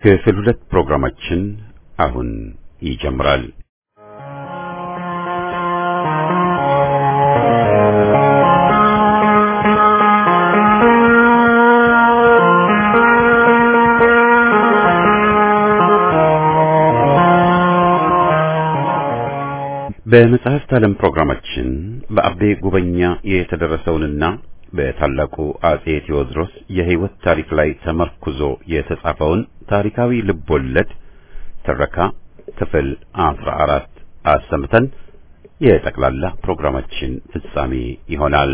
ክፍል ሁለት ፕሮግራማችን አሁን ይጀምራል። በመጽሐፍት ዓለም ፕሮግራማችን በአቤ ጉበኛ የተደረሰውንና በታላቁ አጼ ቴዎድሮስ የሕይወት ታሪክ ላይ ተመርኩዞ የተጻፈውን ታሪካዊ ልቦለድ ትረካ ክፍል አስራ አራት አሰምተን የጠቅላላ ፕሮግራማችን ፍጻሜ ይሆናል።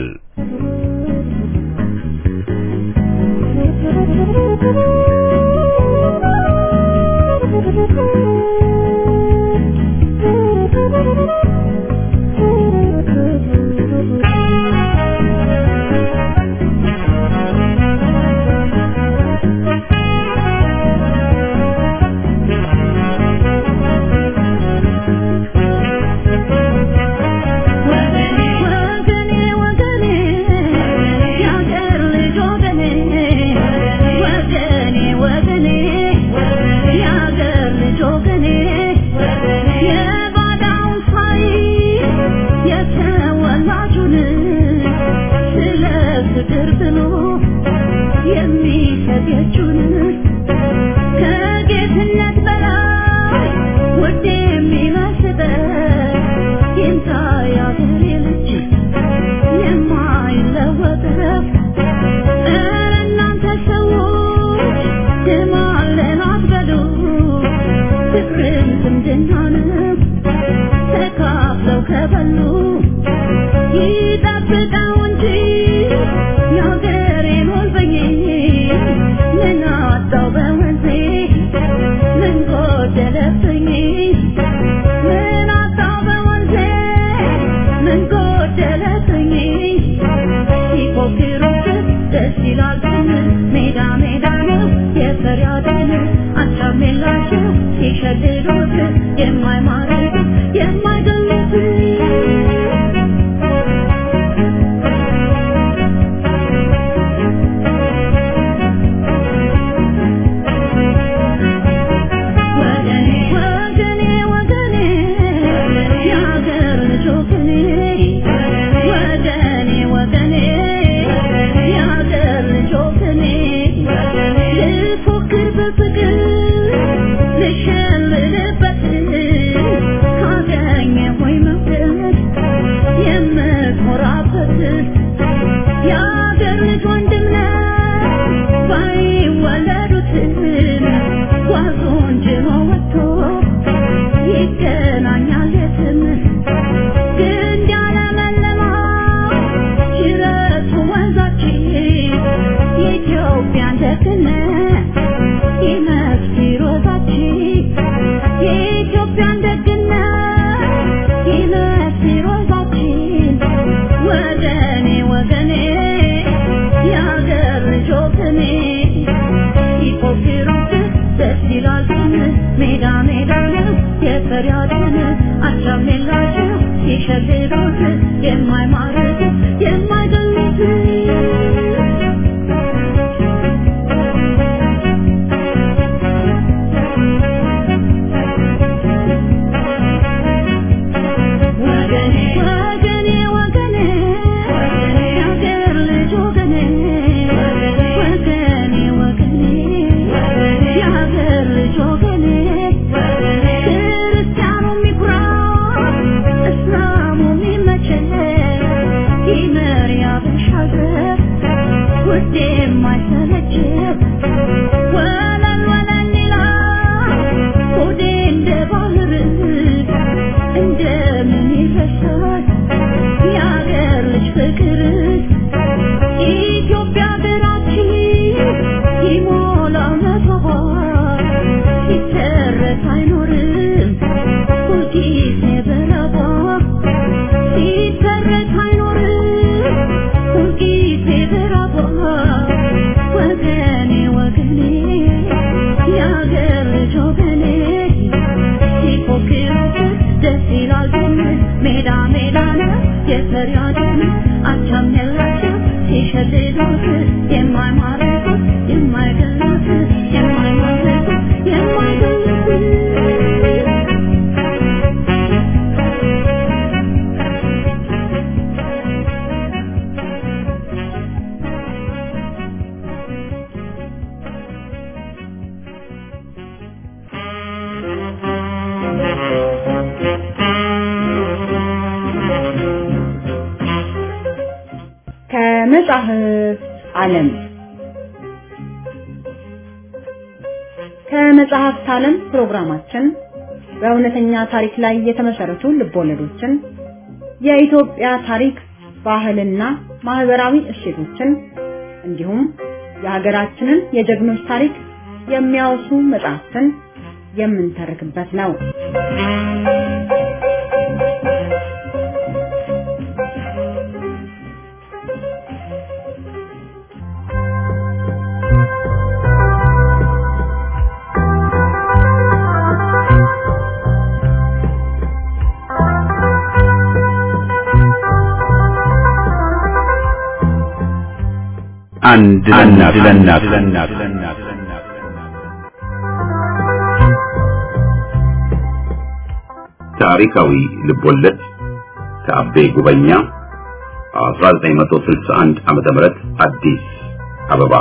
የማይማረኩት የማይገሉት የማይማረኩት ከመጻሕፍት ዓለም ከመጽሐፍት ዓለም ፕሮግራማችን በእውነተኛ ታሪክ ላይ የተመሰረቱ ልቦለዶችን፣ የኢትዮጵያ ታሪክ፣ ባህልና ማህበራዊ እሴቶችን እንዲሁም የሀገራችንን የጀግኖች ታሪክ የሚያወሱ መጽሐፍትን የምንተርክበት ነው። አንድ ለእናት ለእናት ታሪካዊ ልቦለድ ከአቤ ጉበኛ 1961 ዓመተ ምህረት አዲስ አበባ።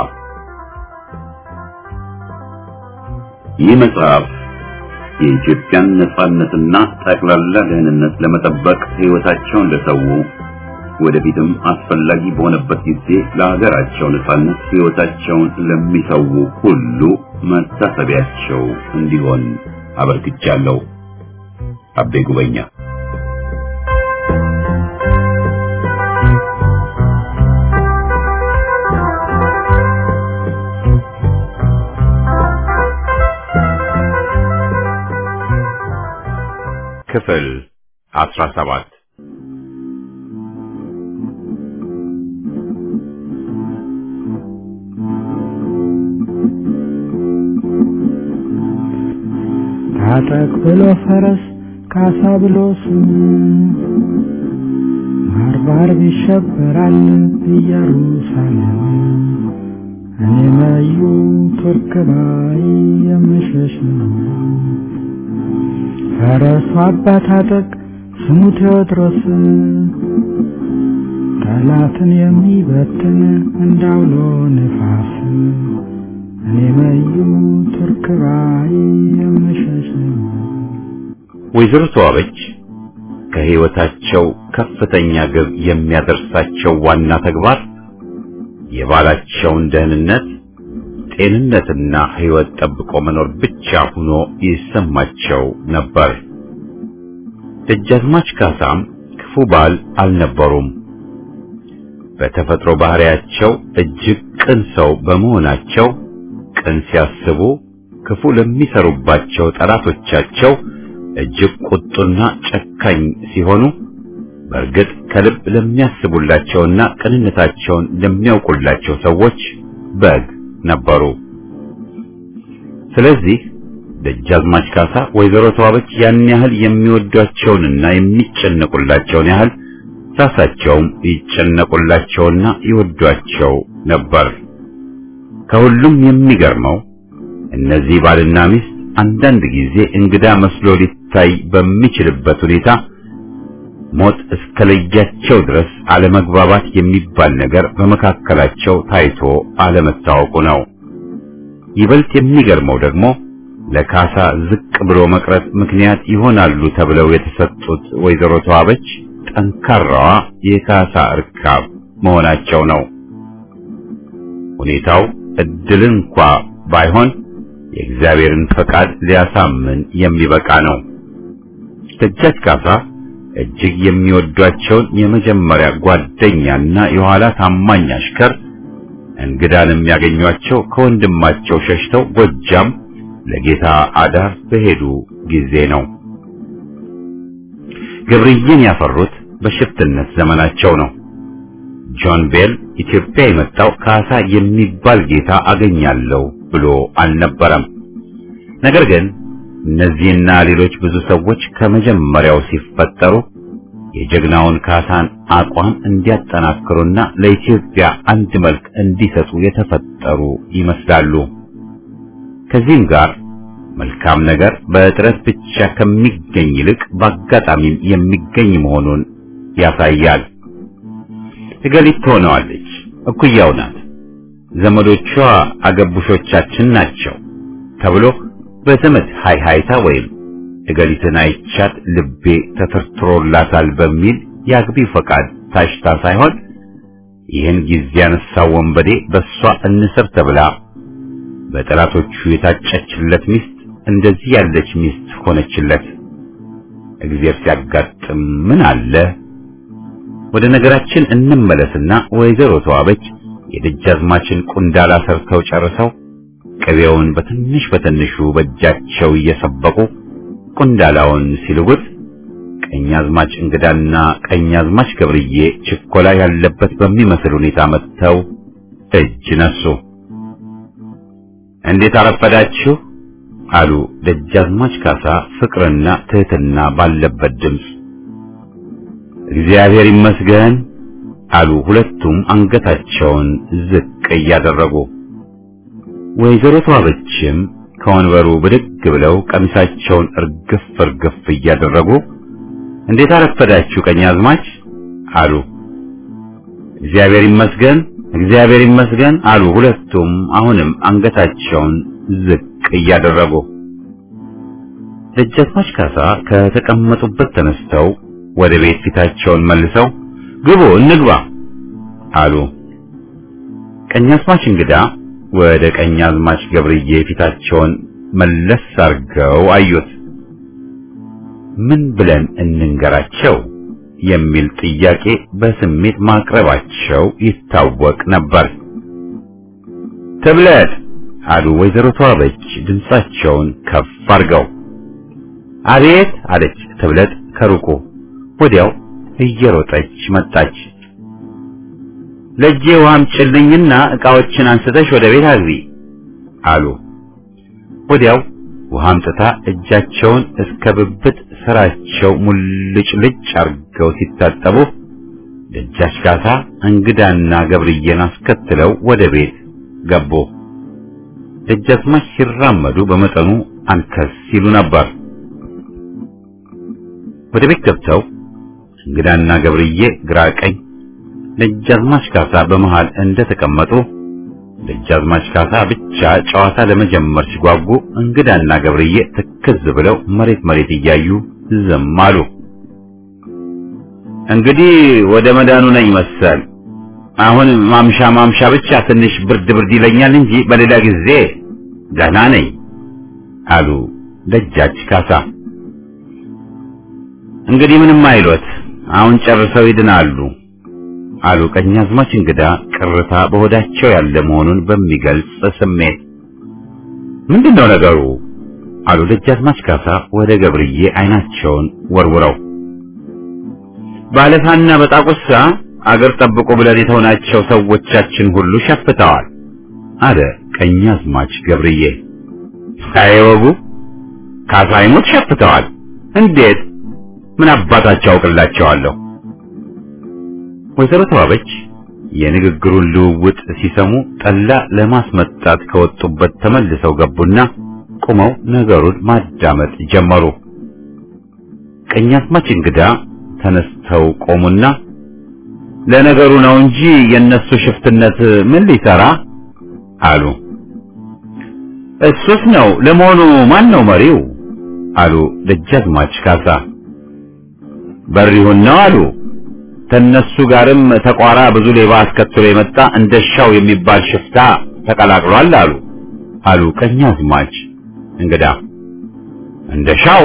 ይህ መጽሐፍ የኢትዮጵያን ነጻነትና ጠቅላላ ደህንነት ለመጠበቅ ሕይወታቸውን ለሰው ወደፊትም አስፈላጊ በሆነበት ጊዜ ለሀገራቸው ነጻነት ሕይወታቸውን ለሚሰው ሁሉ መታሰቢያቸው እንዲሆን አበርክቻለሁ። አቤ ጉበኛ ክፍል አስራ ሰባት ታጠቅ ብሎ ፈረስ ካሳ ብሎ ስሙ ባርባር ይሸበራል ኢየሩሳሌም እኔ መዩ ቱርክ ባይ የምሸሽ ነው። ፈረሱ አባ ታጠቅ ስሙ ቴዎድሮስ ጠላትን የሚበትን እንዳውሎ ነፋስ እኔ መዩ ቱርክ ባይ የምሸሽ ነው። ወይዘሮ ተዋበች ከሕይወታቸው ከፍተኛ ግብ የሚያደርሳቸው ዋና ተግባር የባላቸውን ደህንነት፣ ጤንነትና ሕይወት ጠብቆ መኖር ብቻ ሆኖ ይሰማቸው ነበር። ደጃዝማች ካሳም ክፉ ባል አልነበሩም። በተፈጥሮ ባህሪያቸው እጅግ ቅን ሰው በመሆናቸው ቅን ሲያስቡ ክፉ ለሚሰሩባቸው ጠላቶቻቸው እጅግ ቁጡና ጨካኝ ሲሆኑ በእርግጥ ከልብ ለሚያስቡላቸውና ቅንነታቸውን ለሚያውቁላቸው ሰዎች በግ ነበሩ። ስለዚህ ደጃዝማች ካሳ ወይዘሮ ተዋበች ያን ያህል የሚወዷቸውንና የሚጨነቁላቸውን ያህል ራሳቸውም ይጨነቁላቸውና ይወዷቸው ነበር። ከሁሉም የሚገርመው እነዚህ ባልና ሚስት አንዳንድ ጊዜ እንግዳ መስሎ ሊታይ በሚችልበት ሁኔታ ሞት እስከለያቸው ድረስ አለመግባባት የሚባል ነገር በመካከላቸው ታይቶ አለመታወቁ ነው። ይበልጥ የሚገርመው ደግሞ ለካሳ ዝቅ ብሎ መቅረት ምክንያት ይሆናሉ ተብለው የተሰጡት ወይዘሮ ተዋበች ጠንካራዋ የካሳ እርካብ መሆናቸው ነው። ሁኔታው እድልን እንኳ ባይሆን የእግዚአብሔርን ፈቃድ ሊያሳምን የሚበቃ ነው። ደጃች ካሳ እጅግ የሚወዷቸውን የመጀመሪያ ጓደኛና የኋላ ታማኝ አሽከር እንግዳን የሚያገኟቸው ከወንድማቸው ሸሽተው ጎጃም ለጌታ አዳር በሄዱ ጊዜ ነው። ገብርዬን ያፈሩት በሽፍትነት ዘመናቸው ነው። ጆን ቤል ኢትዮጵያ የመጣው ካሳ የሚባል ጌታ አገኛለሁ ብሎ አልነበረም። ነገር ግን እነዚህና ሌሎች ብዙ ሰዎች ከመጀመሪያው ሲፈጠሩ የጀግናውን ካሳን አቋም እንዲያጠናክሩና ለኢትዮጵያ አንድ መልክ እንዲሰጡ የተፈጠሩ ይመስላሉ። ከዚህም ጋር መልካም ነገር በጥረት ብቻ ከሚገኝ ይልቅ በአጋጣሚም የሚገኝ መሆኑን ያሳያል። እገሊት ትሆነዋለች፣ እኩያው ናት፣ ዘመዶቿ አገቡሾቻችን ናቸው ተብሎ በዘመድ ሃይሃይታ ወይም እገሊትን አይቻት ልቤ ተተርትሮላታል በሚል የአግቢ ፈቃድ ታሽታ ሳይሆን ይህን ጊዜ ያነሳው ወንበዴ በእሷ እንስር ተብላ በጠላቶቹ የታጨችለት ሚስት እንደዚህ ያለች ሚስት ሆነችለት። እግዚአብሔር ሲያጋጥም ምን አለ? ወደ ነገራችን እንመለስና ወይዘሮ ተዋበች የደጃዝማችን ቁንዳላ ሰርተው ጨርሰው ቅቤውን በትንሽ በትንሹ በእጃቸው እየሰበቁ ቁንዳላውን ሲልጉት ቀኛዝማች እንግዳና ቀኛዝማች ገብርዬ ችኮላ ያለበት በሚመስል ሁኔታ መጥተው እጅ ነሱ። እንዴት አረፈዳችሁ አሉ ደጃዝማች ካሳ ፍቅርና ትህትና ባለበት ድምፅ። እግዚአብሔር ይመስገን አሉ ሁለቱም አንገታቸውን ዝቅ እያደረጉ። ወይዘሮ ተዋበችም ከወንበሩ ብድግ ብለው ቀሚሳቸውን እርግፍ እርግፍ እያደረጉ እንዴት አረፈዳችሁ ቀኛዝማች አሉ። እግዚአብሔር ይመስገን እግዚአብሔር ይመስገን አሉ ሁለቱም አሁንም አንገታቸውን ዝቅ እያደረጉ። ደጃዝማች ካሳ ከተቀመጡበት ተነስተው ወደ ቤት ፊታቸውን መልሰው ግቡ እንግባ አሉ። ቀኛዝማች እንግዳ ወደ ቀኛዝማች ገብርዬ ፊታቸውን መለስ አርገው አዩት። ምን ብለን እንንገራቸው የሚል ጥያቄ በስሜት ማቅረባቸው ይታወቅ ነበር። ትብለጥ አሉ ወይዘሮ ተዋበች ድምጻቸውን ከፍ አርገው። አቤት አለች ትብለጥ ከሩቁ። ወዲያው እየሮጠች መጣች። ለእጄ ውሃ አምጪልኝና ዕቃዎችን አንስተሽ ወደ ቤት አግቢ አሉ። ወዲያው ውሃ አምጥታ እጃቸውን እስከ ብብት ስራቸው ሙልጭ ልጭ አርገው ሲታጠቡ ደጃች ካሳ እንግዳና ገብርዬን አስከትለው ወደ ቤት ገቡ። ደጃዝማች ሲራመዱ በመጠኑ አንከስ ሲሉ ነበር። ወደ ቤት ገብተው እንግዳና ገብርዬ ግራ ቀኝ፣ ደጃዝማች ካሳ በመሃል እንደተቀመጡ ደጃዝማች ካሳ ብቻ ጨዋታ ለመጀመር ሲጓጉ እንግዳና ገብርዬ ትክዝ ብለው መሬት መሬት እያዩ ዝም አሉ። እንግዲህ ወደ መዳኑ ነኝ መሰል። አሁን ማምሻ ማምሻ ብቻ ትንሽ ብርድ ብርድ ይለኛል እንጂ በሌላ ጊዜ ደህና ነኝ አሉ ደጃች ካሳ። እንግዲህ ምንም አይሎት፣ አሁን ጨርሰው ይድናሉ አሉ ቀኛዝማች እንግዳ ቅርታ በሆዳቸው ያለ መሆኑን በሚገልጽ ስሜት። ምንድነው ነገሩ? አሉ ደጃዝማች ካሳ ወደ ገብርዬ አይናቸውን ወርውረው። ባለፋና በጣቁሳ አገር ጠብቁ ብለን የተሆናቸው ሰዎቻችን ሁሉ ሸፍተዋል አለ ቀኛዝማች ገብርዬ። አይወጉ ካሳ አይሞት ሸፍተዋል። እንዴት? ምን አባታቸው አውቅላቸዋለሁ? ወይዘሮ ተዋበች የንግግሩን ልውውጥ ሲሰሙ ጠላ ለማስመጣት ከወጡበት ተመልሰው ገቡና ቁመው ነገሩን ማዳመጥ ጀመሩ። ቀኛዝማች እንግዳ ተነስተው ቆሙና ለነገሩ ነው እንጂ የነሱ ሽፍትነት ምን ሊሰራ አሉ። እሱስ ነው። ለመሆኑ ማን ነው መሪው? አሉ ደጃዝማች ካሳ። በሪሁን ነው አሉ። ከነሱ ጋርም ተቋራ ብዙ ሌባ አስከትሎ የመጣ እንደሻው የሚባል ሽፍታ ተቀላቅሏል አሉ አሉ ቀኛዝማች እንግዳ። እንደሻው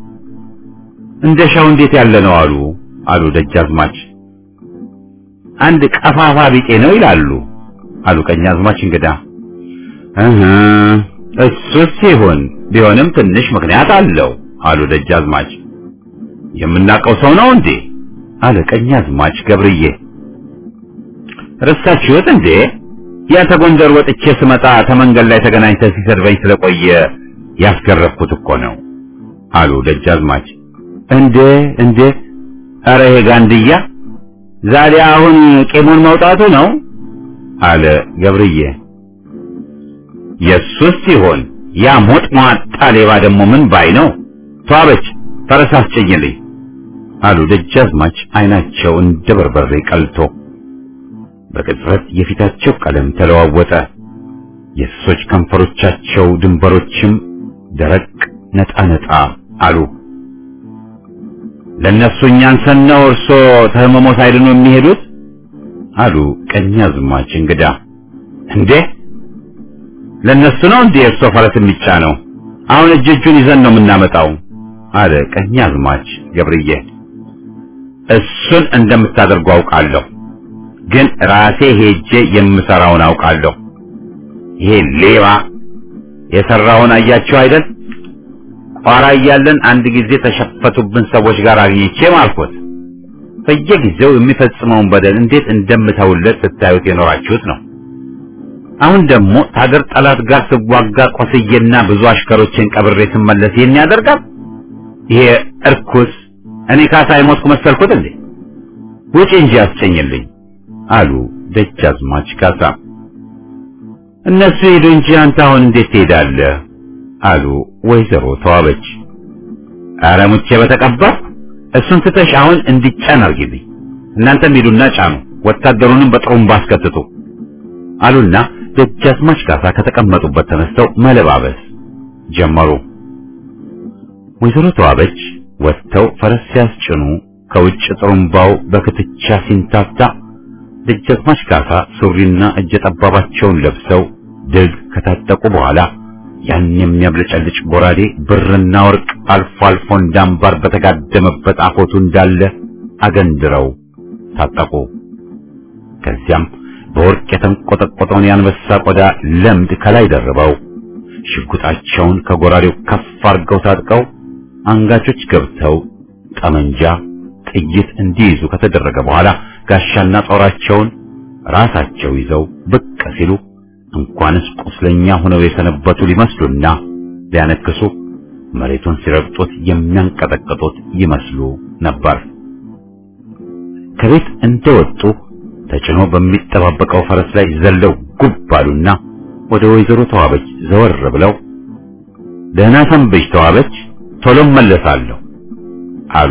እንደሻው እንዴት ያለ ነው አሉ አሉ ደጃዝማች። አንድ ቀፋፋ ቢጤ ነው ይላሉ አሉ ቀኛዝማች እንግዳ። እህ እሱስ ሲሆን ቢሆንም ትንሽ ምክንያት አለው አሉ ደጃዝማች። የምናውቀው ሰው ነው እንዴ? አለ ቀኛዝማች ገብርዬ። ረሳችሁት እንዴ? ያ ተጎንደር ወጥቼ ስመጣ ተመንገድ ላይ ተገናኝተን ሲሰድበኝ ስለቆየ ያስገረፍኩት እኮ ነው አሉ ደጃዝማች። እንዴ እንዴ! ኧረ ይሄ ጋንድያ ዛሬ አሁን ቂሙን መውጣቱ ነው አለ ገብርዬ። የሱስ ሲሆን ያ ሞጥ ሟጣ ሌባ ደግሞ ምን ባይ ነው? ተዋበች ፈረስ አስጭኝልኝ አሉ ደጃዝማች አይናቸው እንደ በርበሬ ቀልቶ። በቅጽበት የፊታቸው ቀለም ተለዋወጠ። የእሶች ከንፈሮቻቸው ድንበሮችም ደረቅ ነጣ ነጣ አሉ። ለእነሱ እኛን ሰነው እርሶ ተህመሞ ሳይድኑ የሚሄዱት አሉ ቀኛዝማች እንግዳ። እንዴ ለነሱ ነው እንዴ እርሶ ፈረስ የሚጫነው? አሁን እጅ እጁን ይዘን ነው የምናመጣው አለ ቀኛዝማች ገብርዬ። እሱን እንደምታደርጉ አውቃለሁ፣ ግን ራሴ ሄጄ የምሰራውን አውቃለሁ። ይሄ ሌባ የሰራውን አያችሁ አይደል? ቋራ እያለን አንድ ጊዜ ተሸፈቱብን ሰዎች ጋር አግኝቼ ማልኩት። በየጊዜው የሚፈጽመውን በደል እንዴት እንደምተውለት ስታዩት የኖራችሁት ነው። አሁን ደግሞ ታገር ጠላት ጋር ስዋጋ ቆስዬና ብዙ አሽከሮችን ቀብሬ ስመለስ ይህን ያደርጋል። ይሄ እርኩስ እኔ ካሳ የሞትኩ መሰልኩት እንዴ? ውጪ እንጂ አስጨኝልኝ አሉ ደጃዝማች ካሳ። እነሱ ሄዱ እንጂ አንተ አሁን እንዴት ትሄዳለህ? አሉ ወይዘሮ ተዋበች። ኧረ ሙቼ በተቀባ እሱን ትተሽ አሁን እንዲጫን አርጊልኝ። እናንተም ሂዱና ጫኑ፣ ወታደሩንም በጥሩምባ አስከትቱ አሉና ደጃዝማች ካሳ ከተቀመጡበት ተነስተው መለባበስ ጀመሩ። ወይዘሮ ተዋበች ወጥተው ፈረስ ሲያስጭኑ ከውጭ ጥሩምባው በክትቻ ሲንታታ ደጃዝማች ካሳ ሱሪና እጀ ጠባባቸውን ለብሰው ድል ከታጠቁ በኋላ ያን የሚያብለጨልጭ ጎራዴ ብርና ወርቅ አልፎ አልፎ እንዳምባር በተጋደመበት አፎቱ እንዳለ አገንድረው ታጠቁ። ከዚያም በወርቅ የተንቆጠቆጠውን የአንበሳ ቆዳ ለምድ ከላይ ደርበው ሽጉጣቸውን ከጎራዴው ከፍ አድርገው ታጥቀው አንጋቾች ገብተው ጠመንጃ፣ ጥይት እንዲይዙ ከተደረገ በኋላ ጋሻና ጦራቸውን ራሳቸው ይዘው ብቅ ሲሉ እንኳንስ ቁስለኛ ሆነው የሰነበቱ ሊመስሉና ሊያነክሱ መሬቱን ሲረግጡት የሚያንቀጠቅጡት ይመስሉ ነበር። ከቤት እንደወጡ ተጭኖ በሚጠባበቀው ፈረስ ላይ ዘለው ጉብ አሉና ወደ ወይዘሮ ተዋበች ዘወር ብለው ደህና ሰንብች ተዋበች፣ ቶሎ መለሳለሁ አሉ።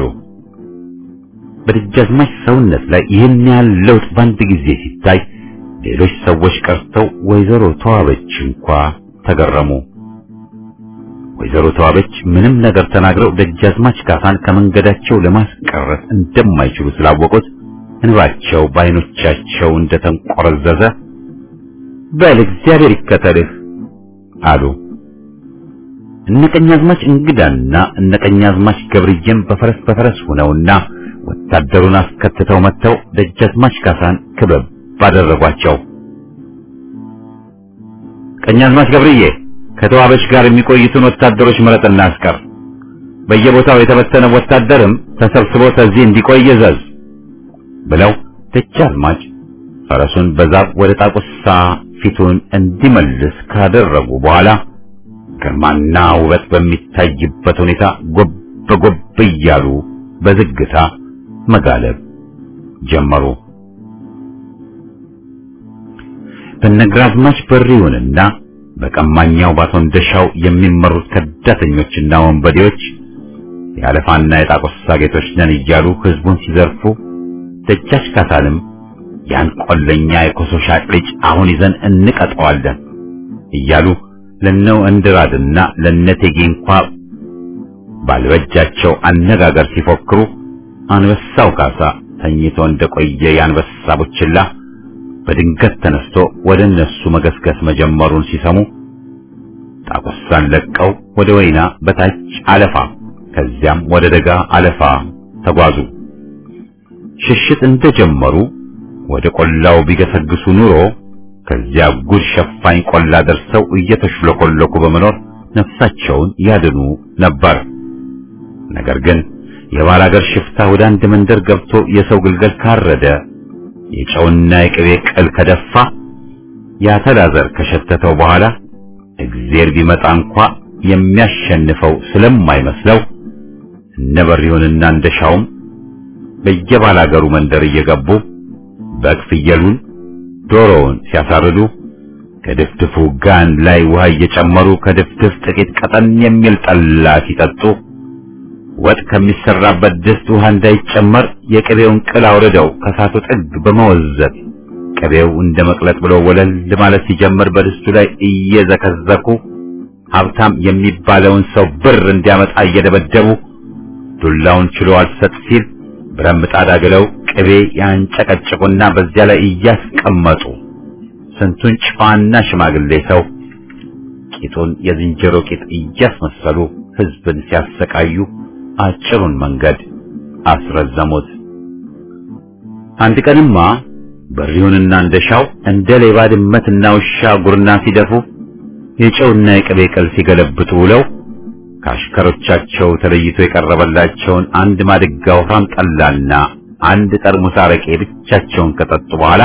በደጃዝማች ሰውነት ላይ ይህን ያህል ለውጥ በአንድ ጊዜ ሲታይ ሌሎች ሰዎች ቀርተው ወይዘሮ ተዋበች እንኳ ተገረሙ። ወይዘሮ ተዋበች ምንም ነገር ተናግረው ደጃዝማች ካሳን ከመንገዳቸው ለማስቀረት እንደማይችሉ ስላወቁት እንባቸው በዓይኖቻቸው እንደተንቆረዘዘ በል እግዚአብሔር ይከተልህ አሉ። እነ ቀኛዝማች እንግዳና እነ ቀኛዝማች ገብርዬም በፈረስ በፈረስ ሆነውና ወታደሩን አስከትተው መጥተው ደጃዝማች ካሳን ክበብ ባደረጓቸው። ቀኛዝማች ገብርዬ ከተዋበች ጋር የሚቆይቱን ወታደሮች ምረጥና አስቀር። በየቦታው የተበተነ ወታደርም ተሰብስቦ ከዚህ እንዲቆይ እዘዝ ብለው ደጃዝማች ፈረሱን በዛፍ ወደ ጣቁሳ ፊቱን እንዲመልስ ካደረጉ በኋላ ግርማና ውበት በሚታይበት ሁኔታ ጎብ ጎብ እያሉ በዝግታ መጋለብ ጀመሩ። በነግራዝማች በሪውንና በቀማኛው ባቶ እንደሻው የሚመሩት ከዳተኞችና ወንበዴዎች የአለፋና የጣቆሳ ጌቶች ነን እያሉ ህዝቡን ሲዘርፉ ደጃች ካሳንም ያን ቆለኛ የኮሶ ሻጭ ልጅ አሁን ይዘን እንቀጠዋለን እያሉ ለነው እንድራድና ለነቴጌ እንኳ ባልበጃቸው አነጋገር ሲፎክሩ አንበሳው ካሳ ተኝቶ እንደቆየ የአንበሳ ቡችላ በድንገት ተነስቶ ወደ እነሱ መገስገስ መጀመሩን ሲሰሙ ጣቁሳን ለቀው ወደ ወይና በታች አለፋ ከዚያም ወደ ደጋ አለፋ ተጓዙ። ሽሽት እንደጀመሩ ወደ ቆላው ቢገሰግሱ ኑሮ ከዚያ ጉድ ሸፋኝ ቆላ ደርሰው እየተሽለኮለኩ በመኖር ነፍሳቸውን ያድኑ ነበር። ነገር ግን የባላገር ሽፍታ ወደ አንድ መንደር ገብቶ የሰው ግልገል ካረደ የጨውና የቅቤ ቅል ከደፋ የአተላ ዘር ከሸተተው በኋላ እግዜር ቢመጣ እንኳ የሚያሸንፈው ስለማይመስለው እነ በሪሁንና እንደሻውም በየባላገሩ መንደር እየገቡ በግ ፍየሉን፣ ዶሮውን ሲያሳርዱ ከድፍድፉ ጋን ላይ ውሃ እየጨመሩ ከድፍድፍ ጥቂት ቀጠን የሚል ጠላ ሲጠጡ ወጥ ከሚሰራበት ድስት ውሃ እንዳይጨመር የቅቤውን ቅል አውርደው ከሳቱ ጥግ በመወዘት ቅቤው እንደ መቅለጥ ብሎ ወለል ማለት ሲጀምር በድስቱ ላይ እየዘከዘኩ ሀብታም የሚባለውን ሰው ብር እንዲያመጣ እየደበደቡ ዱላውን ችሎ አልሰጥ ሲል ብረት ምጣድ አግለው ቅቤ ያንጨቀጭቁና በዚያ ላይ እያስቀመጡ ስንቱን ጨዋና ሽማግሌ ሰው ቂጡን የዝንጀሮ ቂጥ እያስመሰሉ ሕዝብን ሲያሰቃዩ አጭሩን መንገድ አስረዘሙት። አንድ ቀንማ በሪሁንና እንደሻው እንደ ሌባ ድመትና ውሻ ጉርና ሲደፉ የጨውና የቅቤ ቅል ሲገለብጡ ውለው ከአሽከሮቻቸው ተለይቶ የቀረበላቸውን አንድ ማድጋ ወፍራም ጠላና አንድ ጠርሙስ አረቄ ብቻቸውን ከጠጡ በኋላ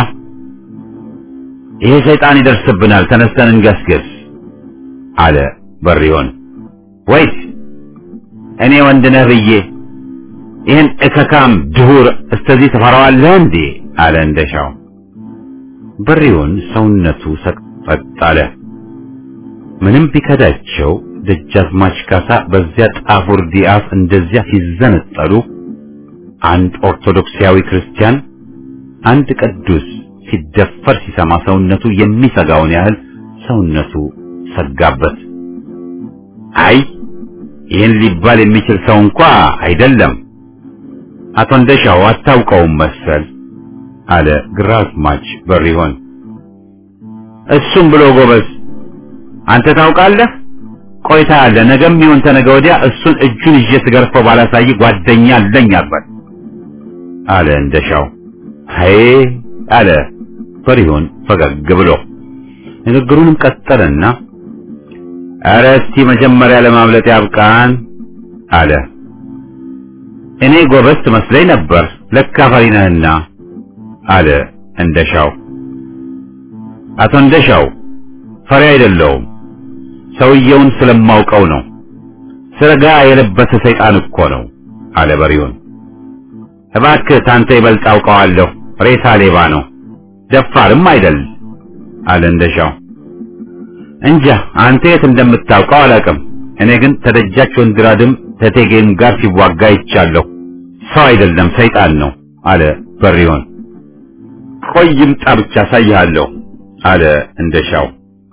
ይሄ ሰይጣን ይደርስብናል፣ ተነስተን እንገስግስ አለ በሪሆን። ወይስ እኔ ወንድ ነህ ብዬ ይህን እከካም ድሁር እስተዚህ ትፈራዋለህ እንዴ? አለ እንደሻው። በሪሆን ሰውነቱ ሰቅጠጥ አለ። ምንም ቢከዳቸው ደጃዝማች ካሳ በዚያ ጣፉር ዲአፍ እንደዚያ ሲዘነጠሉ አንድ ኦርቶዶክሳዊ ክርስቲያን አንድ ቅዱስ ሲደፈር ሲሰማ ሰውነቱ የሚሰጋውን ያህል ሰውነቱ ሰጋበት። አይ ይህን ሊባል የሚችል ሰው እንኳ አይደለም፣ አቶ እንደሻው አታውቀውም መሰል አለ ግራዝማች በሪሆን። እሱም ብሎ ጎበዝ፣ አንተ ታውቃለህ? ቆይታ ያለ ነገም ይሁን ተነገ ወዲያ እሱን እጁን ይዤ ስገርፈው ባላሳይ ጓደኛ አለኝ አልበል አለ እንደሻው። አይ አለ በሪሆን ፈገግ ብሎ ንግግሩንም ቀጠለና ኧረ እስቲ መጀመሪያ ለማምለጥ ያብቃን አለ። እኔ ጎበዝ ትመስለኝ ነበር ለካ ፈሪ ነህና አለ እንደሻው። አቶ እንደሻው ፈሪ አይደለሁም ሰውየውን ስለማውቀው ነው። ስረጋ የለበሰ ሰይጣን እኮ ነው አለ በሪውን። እባክህ ታንተ ይበልጥ አውቀዋለሁ። ሬሳ ሌባ ነው፣ ደፋርም አይደል አለ እንደሻው። እንጃ አንተ የት እንደምታውቀው አላውቅም። እኔ ግን ተደጃች ወንድራድም ተቴጌም ጋር ሲዋጋ ይቻለሁ። ሰው አይደለም ሰይጣን ነው አለ በሪውን። ቆይ ይምጣ ብቻ አሳይሃለሁ አለ እንደሻው።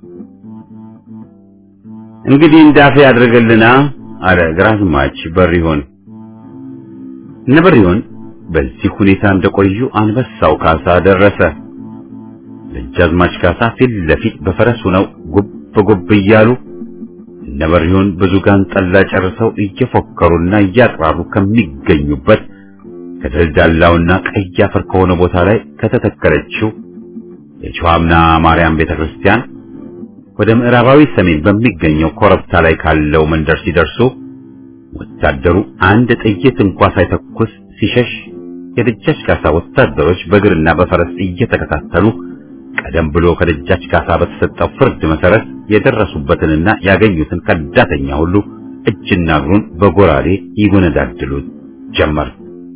እንግዲህ እንዳፌ ያድርግልና አለ ግራዝማች በሪሆን። እነ በሪሆን በዚህ ሁኔታ እንደቆዩ አንበሳው ካሳ ደረሰ። ደጃዝማች ካሳ ፊት ለፊት በፈረስ ሆነው ጉብ ጉብ እያሉ እነ በሪሆን ብዙ ጋን ጠላ ጨርሰው እየፎከሩና እያቅራሩ ከሚገኙበት ከደልዳላውና ቀይ አፈር ከሆነ ቦታ ላይ ከተተከለችው የጨዋምና ማርያም ቤተክርስቲያን ወደ ምዕራባዊ ሰሜን በሚገኘው ኮረብታ ላይ ካለው መንደር ሲደርሱ ወታደሩ አንድ ጥይት እንኳ ሳይተኩስ ሲሸሽ የደጃች ካሳ ወታደሮች በእግርና በፈረስ እየተከታተሉ ቀደም ብሎ ከደጃች ካሳ በተሰጠው ፍርድ መሰረት የደረሱበትንና ያገኙትን ከዳተኛ ሁሉ እጅና እግሩን በጎራዴ ይጎነዳድሉት ጀመር።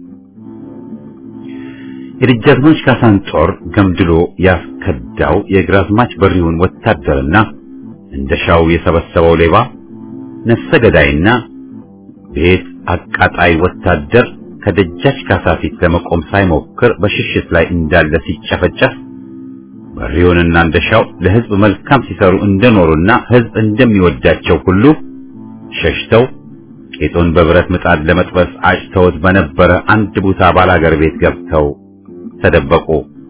የደጃዝማች ካሳን ጦር ገምድሎ ያስከዳው የግራዝማች በሪውን ወታደርና እንደሻው የሰበሰበው ሌባ ነፍሰ ገዳይና ቤት አቃጣይ ወታደር ከደጃች ካሳ ፊት ለመቆም ሳይሞክር በሽሽት ላይ እንዳለ ሲጨፈጨፍ በሪውንና እንደሻው ለሕዝብ መልካም ሲሰሩ እንደኖሩና ሕዝብ እንደሚወዳቸው ሁሉ ሸሽተው ቄጡን በብረት ምጣድ ለመጥበስ አጭተውት በነበረ አንድ ቦታ ባላገር ቤት ገብተው ተደበቁ።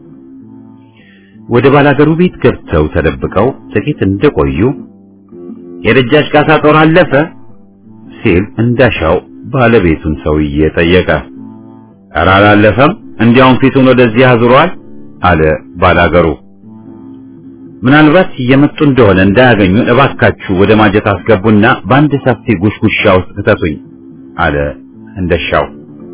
ወደ ባላገሩ ቤት ገብተው ተደብቀው ጥቂት እንደቆዩ የደጃች ካሳ ጦር አለፈ ሲል እንዳሻው ባለቤቱን ሰውዬ ጠየቀ። ኧረ አላለፈም፣ እንዲያውም ፊቱን ወደዚህ አዙሯል አለ ባላገሩ። ምናልባት እየመጡ እንደሆነ እንዳያገኙን እባካችሁ ወደ ማጀት አስገቡና በአንድ ሰፊ ጉሽጉሻ ውስጥ ክተቱኝ አለ እንደሻው።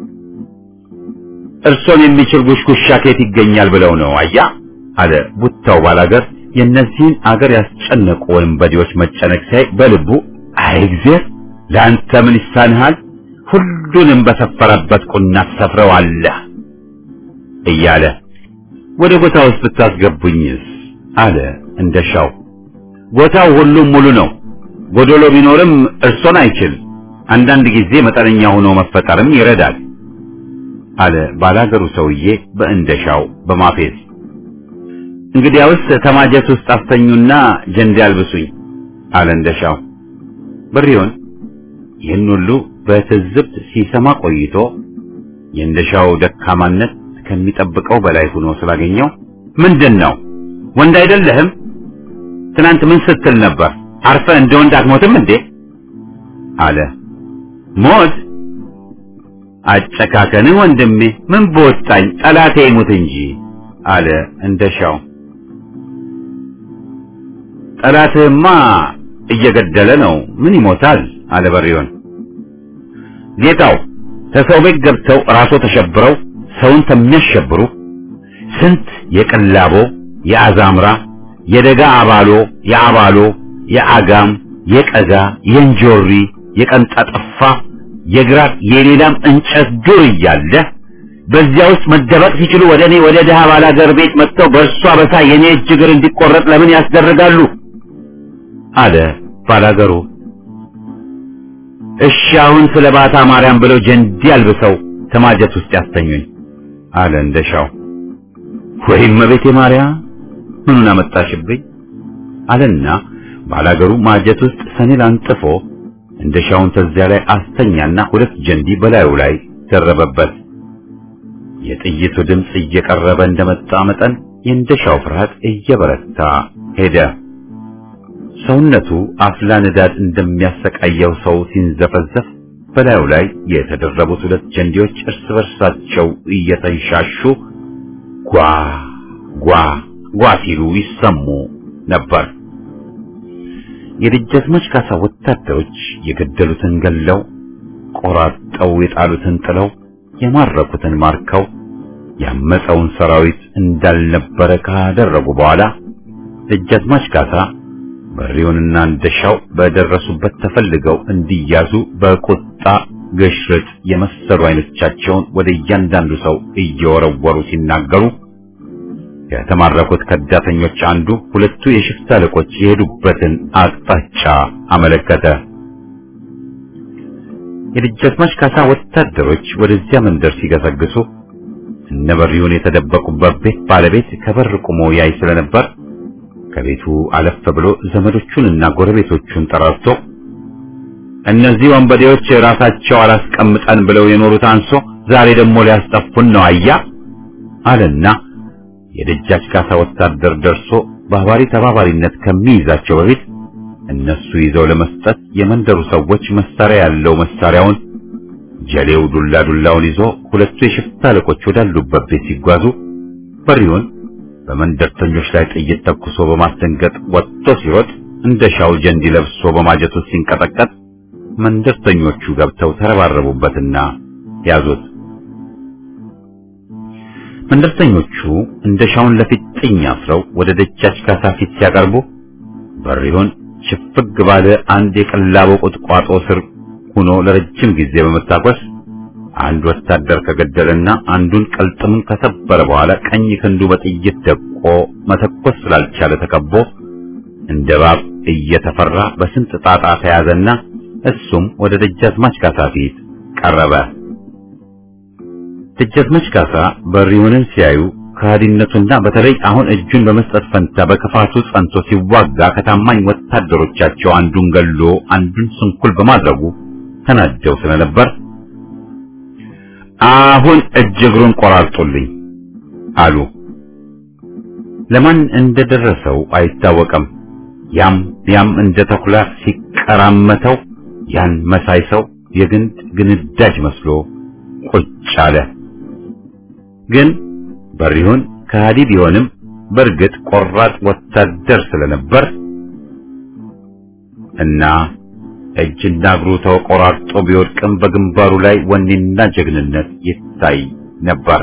እርሶን የሚችል ጉሽጉሻ ከየት ይገኛል ብለው ነው አያ አለ ቡታው ባላገር። የእነዚህን አገር ያስጨነቁ ወንበዴዎች መጨነቅ ሳይ በልቡ አይ እግዚአብሔር ለአንተ ምን ይሳንሃል? ሁሉንም በሰፈረበት ቁና ትሰፍረዋለህ እያለ ወደ ጎታ ውስጥ ብታስገቡኝስ አለ እንደሻው። ጎታው ሁሉም ሙሉ ነው። ጎዶሎ ቢኖርም እርሶን አይችል። አንዳንድ ጊዜ መጠነኛ ሆኖ መፈጠርም ይረዳል አለ ባላገሩ ሰውዬ በእንደሻው በማፌዝ። እንግዲያውስ ተማጀት ውስጥ አስተኙና ጀንዴ አልብሱኝ አለ እንደሻው። በሪውን ይህን ሁሉ በትዝብት ሲሰማ ቆይቶ የእንደሻው ደካማነት ከሚጠብቀው በላይ ሆኖ ስላገኘው ምንድን ነው ወንድ አይደለህም? ትናንት ምን ስትል ነበር? አርፈ እንደ ወንድ አትሞትም እንዴ? አለ። ሞት አጨካከንህ ወንድሜ፣ ምን በወጣኝ ጠላቴ ይሙት እንጂ አለ እንደሻው። ጠላትህማ እየገደለ ነው፣ ምን ይሞታል? አለ በሪውን። ጌታው ከሰው ቤት ገብተው ራሶ ተሸብረው ሰውን ከሚያሸብሩ ስንት የቅላቦ የአዛምራ የደጋ አባሎ የአባሎ የአጋም የቀጋ የእንጆሪ የቀንጣጠፋ የግራር የሌላም እንጨት ዱር እያለ በዚያ ውስጥ መደበቅ ሲችሉ ወደ እኔ ወደ ድሃ ባላገር ቤት መጥተው በእርሷ በሳ የኔ እጅ እግር እንዲቆረጥ ለምን ያስደርጋሉ? አለ ባላገሩ። እሺ አሁን ስለ ባታ ማርያም ብለው ጀንዲ አልብሰው ከማጀት ውስጥ ያስተኙኝ አለ እንደሻው። ወይም እመቤቴ ማርያም ምኑን አመጣሽብኝ አለና ባላገሩ ማጀት ውስጥ ሰኔል አንጥፎ እንደሻውን ተዚያ ላይ አስተኛና ሁለት ጀንዲ በላዩ ላይ ደረበበት። የጥይቱ ድምፅ እየቀረበ እንደመጣ መጠን የእንደሻው ፍርሃት እየበረታ ሄደ። ሰውነቱ አፍላ ንዳድ እንደሚያሰቃየው ሰው ሲንዘፈዘፍ በላዩ ላይ የተደረቡት ሁለት ጀንዲዎች እርስ በርሳቸው እየተንሻሹ ጓ ጓ ጓ ሲሉ ይሰሙ ነበር። የደጃዝማች ካሳ ወታደሮች የገደሉትን ገለው ቆራርጠው የጣሉትን ጥለው የማረኩትን ማርከው ያመፀውን ሰራዊት እንዳልነበረ ካደረጉ በኋላ ደጃዝማች ካሳ በሪውንና እንደሻው በደረሱበት ተፈልገው እንዲያዙ በቁጣ ግሽርጥ የመሰሉ አይኖቻቸውን ወደ እያንዳንዱ ሰው እየወረወሩ ሲናገሩ ከተማረኩት ከዳተኞች አንዱ ሁለቱ የሽፍታ አለቆች የሄዱበትን አቅጣጫ አመለከተ። የደጃዝማች ካሳ ወታደሮች ወደዚያ መንደር ሲገሰግሱ እነ በሪውን የተደበቁበት ቤት ባለቤት ከበር ቆሞ ያይ ስለነበር ከቤቱ አለፍ ብሎ ዘመዶቹንና ጎረቤቶቹን ጠራርቶ እነዚህ ወንበዴዎች ራሳቸው አላስቀምጠን ብለው የኖሩት አንሶ ዛሬ ደግሞ ሊያስጠፉን ነው አያ አለና የደጃች ካሳ ወታደር ደርሶ ባህባሪ ተባባሪነት ከሚይዛቸው በፊት እነሱ ይዘው ለመስጠት የመንደሩ ሰዎች መሳሪያ ያለው መሳሪያውን ጀሌው ዱላ ዱላውን ይዞ ሁለቱ የሽፍታ አለቆች ወዳሉበት ቤት ሲጓዙ በሪውን በመንደርተኞች ላይ ጥይት ተኩሶ በማስደንገጥ ወጥቶ ሲሮጥ እንደ ሻው ጀንዲ ለብሶ በማጀቱ ሲንቀጠቀጥ መንደርተኞቹ ገብተው ተረባረቡበትና ያዙት። መንደርተኞቹ እንደ ሻውን ለፊት ጥኝ አስረው ወደ ደጃች ካሳ ፊት ሲያቀርቡ በሪውን ሽፍግ ባለ አንድ የቀላቦ ቁጥቋጦ ስር ሆኖ ለረጅም ጊዜ በመታኮስ አንድ ወታደር ከገደለና አንዱን ቀልጥሙን ከሰበረ በኋላ ቀኝ ክንዱ በጥይት ደቆ መተኮስ ስላልቻለ ተከቦ እንደ እባብ እየተፈራ በስንት ጣጣ ተያዘና እሱም ወደ ደጃዝማች ካሳ ፊት ቀረበ። ደጃዝማች ካሳ በሪውንን ሲያዩ ከሃዲነቱና በተለይ አሁን እጁን በመስጠት ፈንታ በክፋቱ ጸንቶ ሲዋጋ ከታማኝ ወታደሮቻቸው አንዱን ገሎ አንዱን ስንኩል በማድረጉ ተናደው ስለነበር አሁን እጅ እግሩን ቆራርጡልኝ አሉ። ለማን እንደደረሰው አይታወቅም። ያም ያም እንደ ተኩላ ሲቀራመተው ያን መሳይ ሰው የግንድ ግንዳጅ መስሎ ቁጭ አለ። ግን በሪሁን ከሃዲ ቢሆንም በእርግጥ ቆራጥ ወታደር ስለነበር እና እጅና እግሩ ተቆራርጦ ቢወድቅም በግንባሩ ላይ ወኔና ጀግንነት ይታይ ነበር።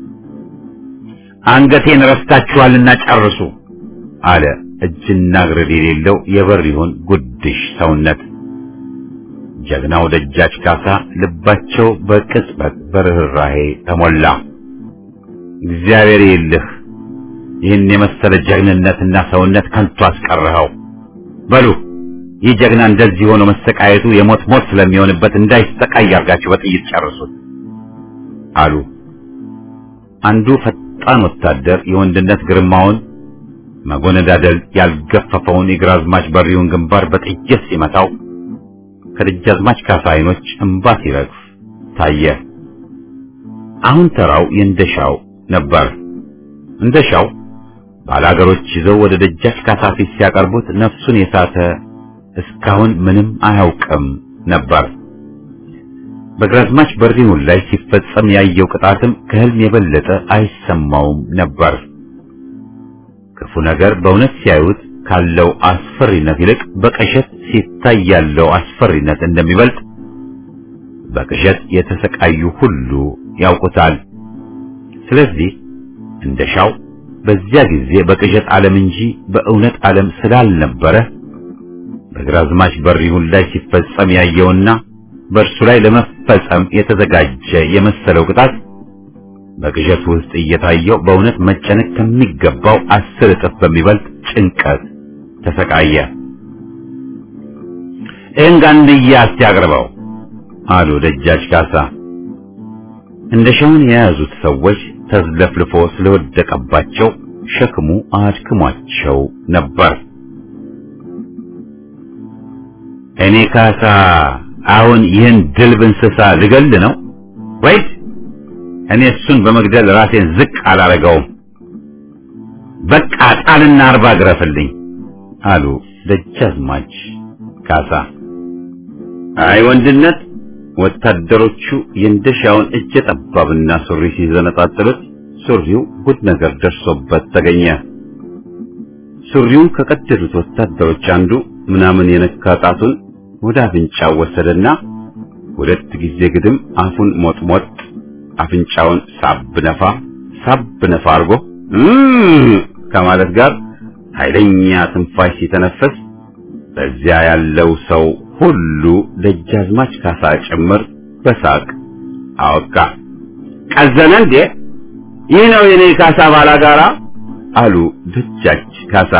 አንገቴን ረስታችኋልና ጨርሱ አለ እጅና እግር የሌለው የበሪሁን ጉድሽ ሰውነት። ጀግናው ደጃች ካሳ ልባቸው በቅጽበት በርህራሄ ተሞላ። እግዚአብሔር ይልህ ይህን የመሰለ ጀግንነትና ሰውነት ከንቱ አስቀረኸው። በሉ ይህ ጀግና እንደዚህ ሆኖ መሰቃየቱ የሞት ሞት ስለሚሆንበት እንዳይሰቃይ አድርጋችሁ በጥይት ጨርሱት አሉ። አንዱ ፈጣን ወታደር የወንድነት ግርማውን መጎነዳደል ያልገፈፈውን የግራዝማች በሪውን ግንባር በጥይት ሲመታው ከደጃዝማች ካሳ አይኖች እንባ ሲረግፍ ታየ። አሁን ተራው የእንደሻው ነበር። እንደሻው ባላገሮች ይዘው ወደ ደጃች ካሳ ፊት ሲያቀርቡት ነፍሱን የሳተ እስካሁን ምንም አያውቅም ነበር። በግራዝማች በሪሁን ላይ ሲፈጸም ያየው ቅጣትም ከህልም የበለጠ አይሰማውም ነበር። ክፉ ነገር በእውነት ሲያዩት ካለው አስፈሪነት ይልቅ በቅዠት ሲታይ ያለው አስፈሪነት እንደሚበልጥ በቅዠት የተሰቃዩ ሁሉ ያውቁታል። ስለዚህ እንደሻው በዚያ ጊዜ በቅዠት ዓለም እንጂ በእውነት ዓለም ስላልነበረ በግራዝማች በሪሁን ላይ ሲፈጸም ያየውና በእርሱ ላይ ለመፈጸም የተዘጋጀ የመሰለው ቅጣት በቅዠት ውስጥ እየታየው በእውነት መጨነቅ ከሚገባው አስር እጥፍ በሚበልጥ ጭንቀት ተሰቃየ። ይህን ጋንድያ እስቲ አቅርበው አሉ ደጃች ካሳ። እንደ ሻውን የያዙት ሰዎች ተዝለፍልፎ ስለወደቀባቸው ሸክሙ አድክሟቸው ነበር። እኔ ካሳ አሁን ይህን ድልብ እንስሳ ልገል ነው ወይስ እኔ እሱን በመግደል ራሴን ዝቅ አላረገውም? በቃ ጣልና አርባ ግረፍልኝ አሉ ደጃዝማች ካሳ። አይ ወንድነት ወታደሮቹ የእንደሻውን እጀ ጠባብና ሱሪ ሲዘነጣጥሉት ሱሪው ጉድ ነገር ደርሶበት ተገኘ። ሱሪውን ከቀደዱት ወታደሮች አንዱ ምናምን የነካ ጣቱን ወደ አፍንጫው ወሰደና ሁለት ጊዜ ግድም አፉን ሞጥሞጥ አፍንጫውን ሳብ ነፋ ሳብ ነፋ አድርጎ ከማለት ጋር ኃይለኛ ትንፋሽ ሲተነፈስ በዚያ ያለው ሰው ሁሉ ደጃዝማች ካሳ ጭምር በሳቅ አወቃ። ቀዘነ እንዴ? ይህ ነው የኔ ካሳ ባላጋራ አሉ ደጃች ካሳ።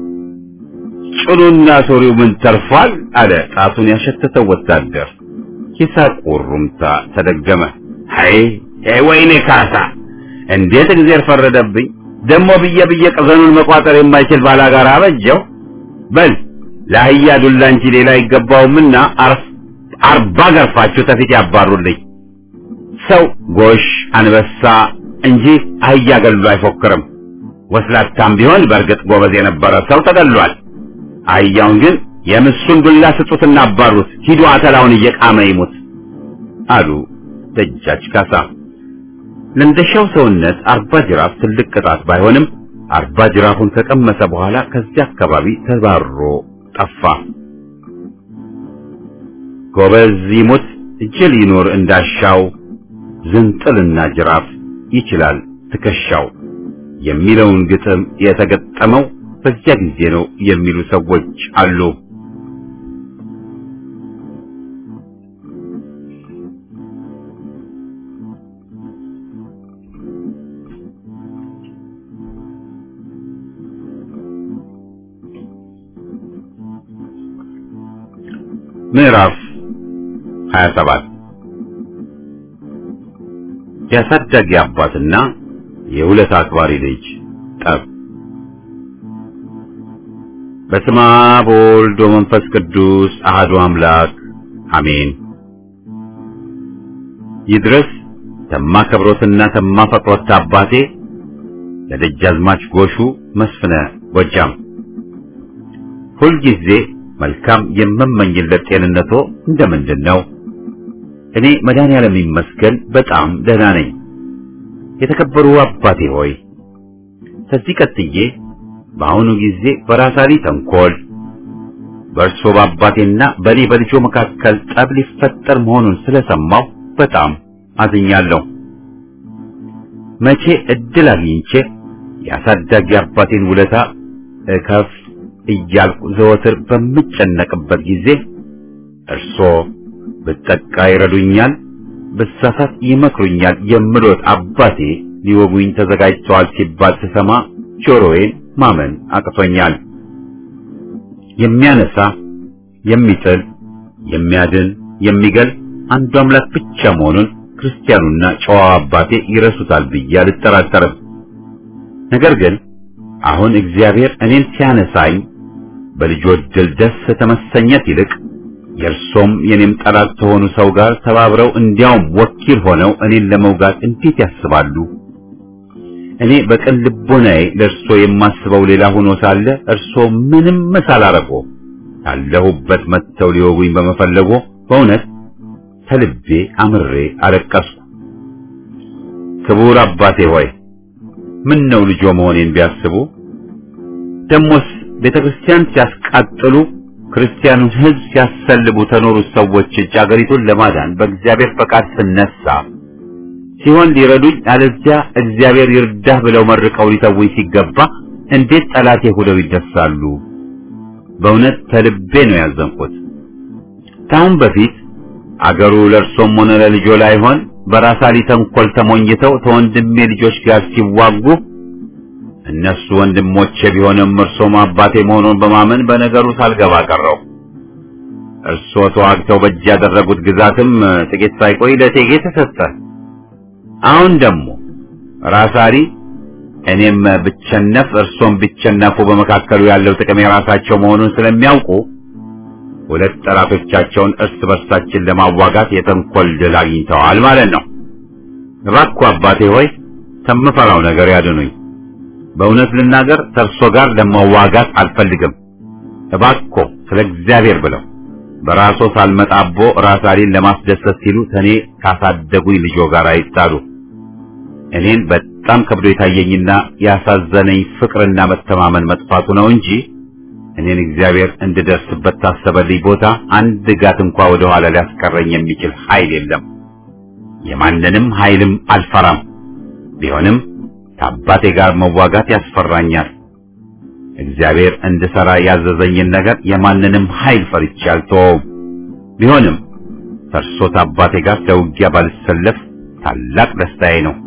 ጭኑና ሶሪው ምን ተርፏል? አለ ጣቱን ያሸተተው ወታደር። የሳቁ ሩምታ ተደገመ። አይ ወይኔ ካሳ እንዴት እግዚአብሔር ፈረደብኝ! ደሞ ብዬ ብዬ ቀዘኑን መቋጠር የማይችል ባላጋራ አበጀው። በል ለአህያ ዱላ እንጂ ሌላ አይገባውምና አርባ ገርፋችሁ ተፊት ያባሩልኝ። ሰው ጎሽ አንበሳ እንጂ አህያ ገሉ አይፎክርም። ወስላታም ቢሆን በእርግጥ ጎበዝ የነበረ ሰው ተገሏል። አህያውን ግን የምሱን ዱላ ስጡትና አባሩት፣ ሂዱ አተላውን እየቃመ ይሙት አሉ ደጃች ካሳ። ለእንደሻው ሰውነት አርባ ጅራፍ ትልቅ ቅጣት ባይሆንም አርባ ጅራፉን ከቀመሰ በኋላ ከዚያ አካባቢ ተባሮ ጠፋ። ጎበዝ ይሙት ጅል ይኖር እንዳሻው ዝንጥልና ጅራፍ ይችላል ትከሻው የሚለውን ግጥም የተገጠመው በዚያ ጊዜ ነው የሚሉ ሰዎች አሉ። ምዕራፍ 27 የአሳዳጊ አባትና የሁለት አክባሪ ልጅ ጠብ። በስመ አብ ወወልድ ወመንፈስ ቅዱስ አሐዱ አምላክ አሜን። ይድረስ ተማከብሮትና ተማፈቅሮት አባቴ ለደጃዝማች ጎሹ መስፍነ ጎጃም ሁልጊዜ መልካም የምመኝለት ጤንነቶ እንደምንድን ነው? እኔ መድኃኔዓለም ይመስገን በጣም ደህና ነኝ። የተከበሩ አባቴ ሆይ ከዚህ ቀጥዬ በአሁኑ ጊዜ በራሳሊ ተንኮል በእርሶ በአባቴና በእኔ በልጆ መካከል ጠብ ሊፈጠር መሆኑን ስለሰማሁ በጣም አዝኛለሁ። መቼ እድል አግኝቼ የአሳዳጊ አባቴን ውለታ እከፍ እያልኩ ዘወትር በምጨነቅበት ጊዜ እርሶ ብጠቃ ይረዱኛል፣ ብሳሳት ይመክሩኛል የምሎት አባቴ ሊወጉኝ ተዘጋጅተዋል ሲባል ስሰማ ጆሮዬን ማመን አቅቶኛል። የሚያነሳ የሚጥል፣ የሚያድን፣ የሚገል አንዱ አምላክ ብቻ መሆኑን ክርስቲያኑና ጨዋው አባቴ ይረሱታል ብዬ አልጠራጠርም። ነገር ግን አሁን እግዚአብሔር እኔን ሲያነሳኝ በልጆች ድል ደስ ተመሰኘት ይልቅ የእርሶም የኔም ጠላት ከሆኑ ሰው ጋር ተባብረው እንዲያውም ወኪል ሆነው እኔን ለመውጋት እንዴት ያስባሉ? እኔ በቅን ልቦናዬ ለእርሶ የማስበው ሌላ ሆኖ ሳለ እርሶ ምንም ሳላረጎ ካለሁበት መጥተው ሊወጉኝ በመፈለጎ በእውነት ከልቤ አምሬ አለቀስኩ። ክቡር አባቴ ሆይ ምን ነው ልጆ መሆኔን ቢያስቡ ደሞስ ቤተ ክርስቲያን ሲያስቃጥሉ ክርስቲያኑን ሕዝብ ሲያሰልቡ ተኖሩት ሰዎች እጅ አገሪቱን ለማዳን በእግዚአብሔር ፈቃድ ስነሳ ሲሆን ሊረዱኝ አለዚያ እግዚአብሔር ይርዳህ ብለው መርቀው ሊተውኝ ሲገባ እንዴት ጠላቴ ሆነው ይደሳሉ? በእውነት ከልቤ ነው ያዘንኩት። ከአሁን በፊት አገሩ ለእርሶም ሆነ ለልጆ ላይሆን በራሳሊ ተንኮል ተሞኝተው ከወንድሜ ልጆች ጋር ሲዋጉ እነሱ ወንድሞቼ ቢሆንም እርሶም አባቴ መሆኑን በማመን በነገሩ ሳልገባ ቀረው። እርሶ ተዋግተው በእጅ ያደረጉት ግዛትም ጥቂት ሳይቆይ ለቴጌ ተሰጠ። አሁን ደግሞ ራሳሊ እኔም ብቸነፍ እርሶም ቢቸነፉ በመካከሉ ያለው ጥቅም የራሳቸው መሆኑን ስለሚያውቁ ሁለት ጠላቶቻቸውን እርስ በርሳችን ለማዋጋት የተንኮል ድል አግኝተዋል ማለት ነው። እባክዎ አባቴ ሆይ ከምፈራው ነገር ያድኑኝ። በእውነት ልናገር ከእርሶ ጋር ለመዋጋት አልፈልግም። እባክዎ ስለ እግዚአብሔር ብለው በራሶ ሳልመጣቦ ራሳሊን ለማስደሰት ሲሉ ተኔ ካሳደጉኝ ልጆ ጋር አይጣሉ። እኔን በጣም ከብዶ የታየኝና ያሳዘነኝ ፍቅርና መተማመን መጥፋቱ ነው እንጂ እኔን እግዚአብሔር እንድደርስበት ታሰበልኝ ቦታ አንድ ጋት እንኳ ወደ ኋላ ሊያስቀረኝ የሚችል ኃይል የለም። የማንንም ኃይልም አልፈራም። ቢሆንም ከአባቴ ጋር መዋጋት ያስፈራኛል። እግዚአብሔር እንድሰራ ያዘዘኝን ነገር የማንንም ኃይል ፈርቼ አልተወውም። ቢሆንም ከእርሶት አባቴ ጋር ለውጊያ ባልሰለፍ ታላቅ ደስታዬ ነው።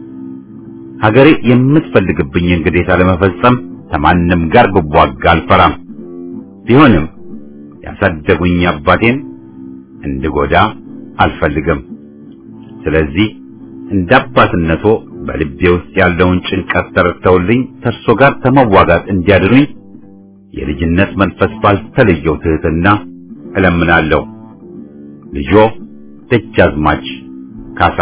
ሀገሬ የምትፈልግብኝን ግዴታ ለመፈጸም ከማንም ጋር ብዋጋ አልፈራም። ቢሆንም ያሳደጉኝ አባቴን እንድጎዳ አልፈልግም። ስለዚህ እንደ አባትነቶ በልቤ ውስጥ ያለውን ጭንቀት ተረድተውልኝ ከእርሶ ጋር ከመዋጋት እንዲያድኑኝ የልጅነት መንፈስ ባልተለየው ትህትና እለምናለሁ። ልጆ ደጃዝማች ካሳ።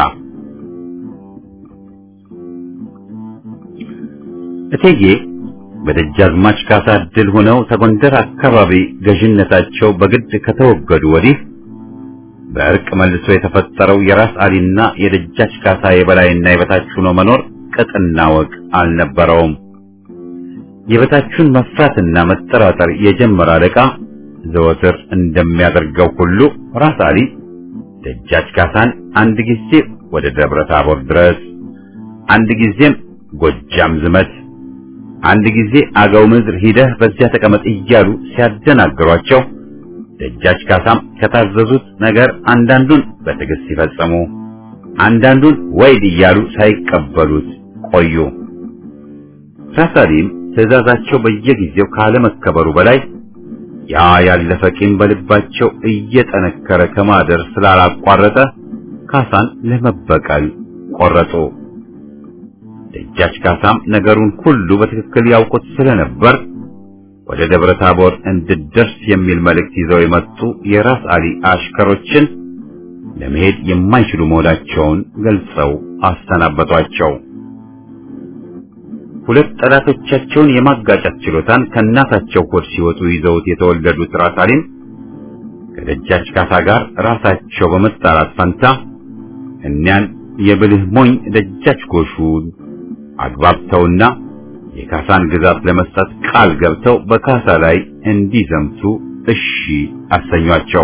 እቴጌ በደጃዝማች ካሳ ድል ሆነው ተጎንደር አካባቢ ገዥነታቸው በግድ ከተወገዱ ወዲህ በእርቅ መልሶ የተፈጠረው የራስ አሊና የደጃች ካሳ የበላይና የበታች ሆኖ መኖር ቅጥና ወግ አልነበረውም። የበታቹን መፍራትና መጠራጠር የጀመረ አለቃ ዘወትር እንደሚያደርገው ሁሉ ራስ አሊ ደጃች ካሳን አንድ ጊዜ ወደ ደብረ ታቦር ድረስ፣ አንድ ጊዜም ጎጃም ዝመት፣ አንድ ጊዜ አገው ምድር ሂደህ በዚያ ተቀመጥ እያሉ ሲያደናግሯቸው ደጃች ካሳም ከታዘዙት ነገር አንዳንዱን በትዕግስት ሲፈጸሙ አንዳንዱን ወይድ እያሉ ሳይቀበሉት ቆዩ። ራስ አሊም ትዕዛዛቸው በየጊዜው ካለመከበሩ በላይ ያ ያለፈ ቂም በልባቸው እየጠነከረ ከማደር ስላላቋረጠ ካሳን ለመበቀል ቆረጡ። ደጃች ካሳም ነገሩን ሁሉ በትክክል ያውቁት ስለነበር ወደ ደብረ ታቦር እንድደርስ የሚል መልእክት ይዘው የመጡ የራስ አሊ አሽከሮችን ለመሄድ የማይችሉ መሆናቸውን ገልጸው አሰናበቷቸው። ሁለት ጠላቶቻቸውን የማጋጨት ችሎታን ከእናታቸው ሆድ ሲወጡ ይዘውት የተወለዱት ራስ አሊም ከደጃች ካሳ ጋር ራሳቸው በመጣላት ፈንታ እኒያን የብልህ ሞኝ ደጃች ጎሹን አግባብተውና የካሳን ግዛት ለመስጠት ቃል ገብተው በካሳ ላይ እንዲዘምቱ እሺ አሰኟቸው።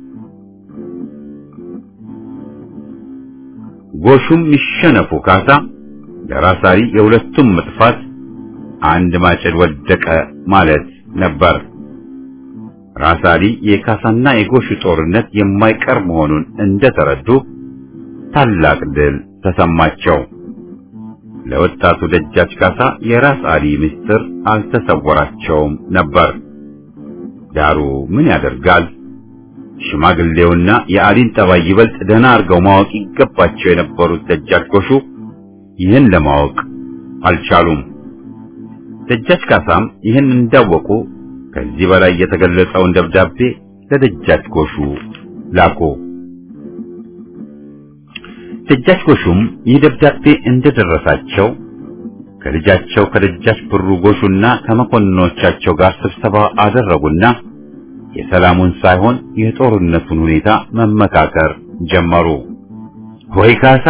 ጎሹም ይሸነፉ ካሳ ለራስ አሊ የሁለቱም መጥፋት አንድ ማጭድ ወደቀ ማለት ነበር። ራስ አሊ የካሳና የጎሹ ጦርነት የማይቀር መሆኑን እንደተረዱ ታላቅ ድል ተሰማቸው። ለወጣቱ ደጃች ካሳ የራስ አሊ ምስጢር አልተሰወራቸውም ነበር። ዳሩ ምን ያደርጋል፣ ሽማግሌውና የአሊን ጠባይ ይበልጥ ደህና አድርገው ማወቅ ይገባቸው የነበሩት ደጃች ጎሹ ይህን ለማወቅ አልቻሉም። ደጃች ካሳም ይህን እንዳወቁ ከዚህ በላይ የተገለጸውን ደብዳቤ ለደጃች ጎሹ ላኩ። ደጃች ጎሹም ይህ ደብዳቤ እንደደረሳቸው ከልጃቸው ከደጃች ብሩ ጎሹና ከመኮንኖቻቸው ጋር ስብሰባ አደረጉና የሰላሙን ሳይሆን የጦርነቱን ሁኔታ መመካከር ጀመሩ። ወይ ካሳ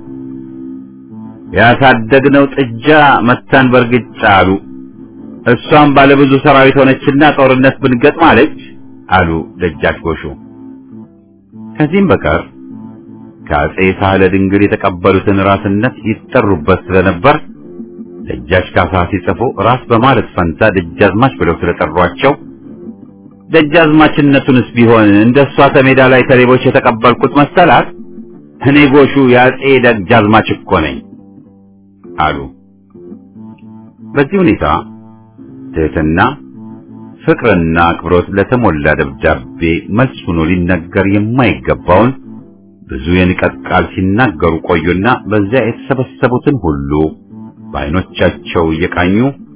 ያሳደግነው ጥጃ መታን በርግጫ አሉ። እሷም ባለብዙ ሰራዊት ሆነችና ጦርነት ብንገጥም አለች አሉ ደጃች ጎሹ። ከዚህም በቀር ከአጼ ሳህለ ድንግል የተቀበሉትን ራስነት ይጠሩበት ስለነበር ደጃች ካሳ ሲጽፉ ራስ በማለት ፈንታ ደጃዝማች ብለው ስለጠሯቸው ደጃዝማችነቱንስ ቢሆን እንደሷ ተሜዳ ላይ ከሌቦች የተቀበልኩት መሰላት እኔ ጎሹ የአጼ ደጃዝማች እኮ ነኝ አሉ። በዚህ ሁኔታ ትህትና፣ ፍቅርና አክብሮት ለተሞላ ደብዳቤ መልስ ሆኖ ሊነገር የማይገባውን ብዙ የንቀት ቃል ሲናገሩ ቆዩና በዚያ የተሰበሰቡትን ሁሉ በዓይኖቻቸው እየቃኙ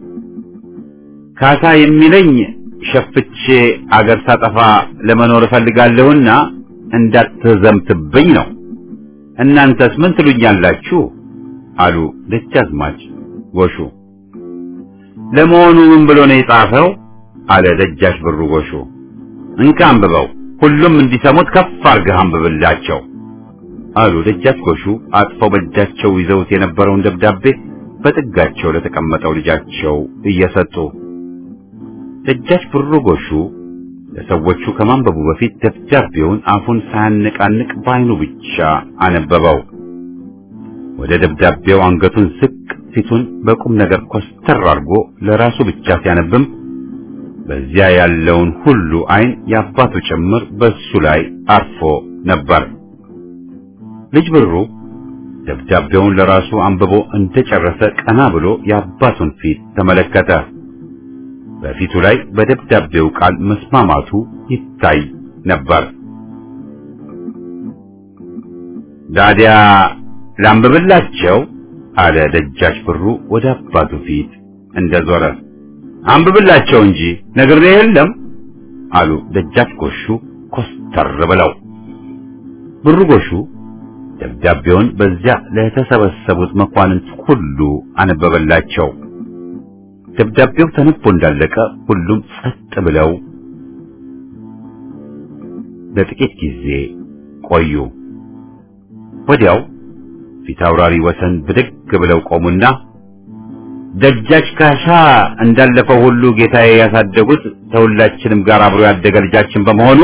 ካሳ የሚለኝ ሸፍቼ አገር ሳጠፋ ለመኖር እፈልጋለሁና እንዳትዘምትብኝ ነው። እናንተስ ምን ትሉኛላችሁ? አሉ ደጃዝማች ጎሹ። ለመሆኑ ምን ብሎ ነው የጻፈው? አለ ደጃች ብሩ ጎሹ። እንካ አንብበው፣ ሁሉም እንዲሰሙት ከፍ አድርገህ አንብብላቸው አሉ ደጃች ጎሹ አጥፈው በእጃቸው ይዘውት የነበረውን ደብዳቤ በጥጋቸው ለተቀመጠው ልጃቸው እየሰጡ ደጃች ብሩ ጎሹ ለሰዎቹ ከማንበቡ በፊት ደብዳቤውን አፉን ሳያነቃንቅ በዓይኑ ብቻ አነበበው። ወደ ደብዳቤው አንገቱን ዝቅ ፊቱን በቁም ነገር ኮስተር አድርጎ ለራሱ ብቻ ሲያነብም በዚያ ያለውን ሁሉ ዓይን የአባቱ ጭምር በሱ ላይ አርፎ ነበር። ልጅ ብሩ ደብዳቤውን ለራሱ አንብቦ እንደጨረሰ ቀና ብሎ የአባቱን ፊት ተመለከተ። በፊቱ ላይ በደብዳቤው ቃል መስማማቱ ይታይ ነበር። ዳዲያ ላንብብላቸው አለ ደጃች ብሩ ወደ አባቱ ፊት እንደዞረ። አንብብላቸው እንጂ ነግሬ የለም አሉ ደጃች ጎሹ ኮስተር ብለው። ብሩ ጎሹ ደብዳቤውን በዚያ ለተሰበሰቡት መኳንንት ሁሉ አነበበላቸው። ደብዳቤው ተነቦ እንዳለቀ ሁሉም ጸጥ ብለው ለጥቂት ጊዜ ቆዩ። ወዲያው ፊታውራሪ ወሰን ብድግ ብለው ቆሙና ደጃች ካሳ እንዳለፈው ሁሉ ጌታዬ ያሳደጉት ከሁላችንም ጋር አብሮ ያደገ ልጃችን በመሆኑ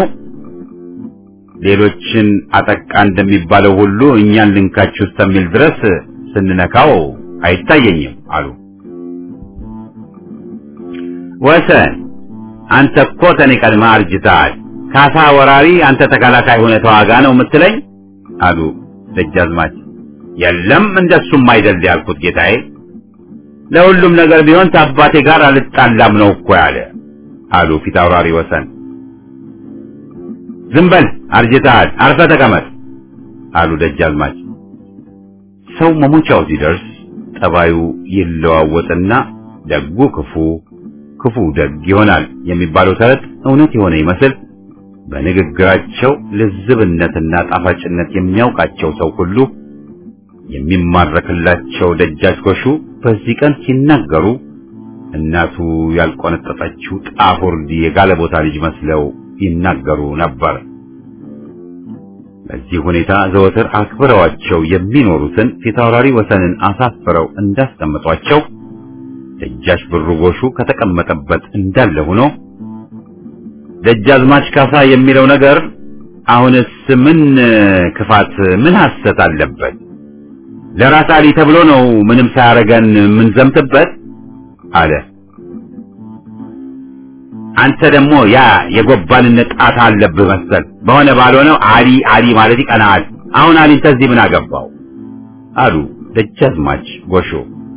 ሌሎችን አጠቃ እንደሚባለው ሁሉ እኛን ልንካችሁ እስከሚል ድረስ ስንነካው አይታየኝም አሉ። ወሰን አንተ እኮ ከኔ ቀድመህ አርጅተሃል። ካሳ ወራሪ፣ አንተ ተከላካይ ሆነ ተዋጋ ነው የምትለኝ? አሉ ደጃዝማች። የለም እንደሱም አይደል ያልኩት ጌታዬ። ለሁሉም ነገር ቢሆን ከአባቴ ጋር አልጣላም ነው እኮ ያለ አሉ ፊታውራሪ ወሰን። ዝም በል አርጅተሃል፣ አርፈህ ተቀመጥ አሉ ደጃዝማች። ሰው መሞቻው ሲደርስ ጠባዩ ይለዋወጥና ደጉ ክፉ ክፉ ደግ ይሆናል የሚባለው ተረት እውነት የሆነ ይመስል በንግግራቸው ልዝብነትና ጣፋጭነት የሚያውቃቸው ሰው ሁሉ የሚማረክላቸው ደጃች ጎሹ በዚህ ቀን ሲናገሩ እናቱ ያልቆነጠጠችው ጣፎርዲ የጋለ ቦታ ልጅ መስለው ይናገሩ ነበር። በዚህ ሁኔታ ዘወትር አክብረዋቸው የሚኖሩትን ፊታውራሪ ወሰንን አሳፍረው እንዳስቀመጧቸው ደጃች ብሩ ጎሹ ከተቀመጠበት እንዳለ ሆኖ ደጃዝማች ካሳ የሚለው ነገር አሁንስ ምን ክፋት ምን ሐሰት አለበት? ለራስ አሊ ተብሎ ነው ምንም ሳያረገን ምን ዘምትበት አለ። አንተ ደግሞ ያ የጎባንነት ጣት አለብህ መሰል። በሆነ ባልሆነው አሊ አሊ ማለት ይቀናል። አሁን አሊን ተዚህ ምን አገባው አሉ ደጃዝማች ጎሹ።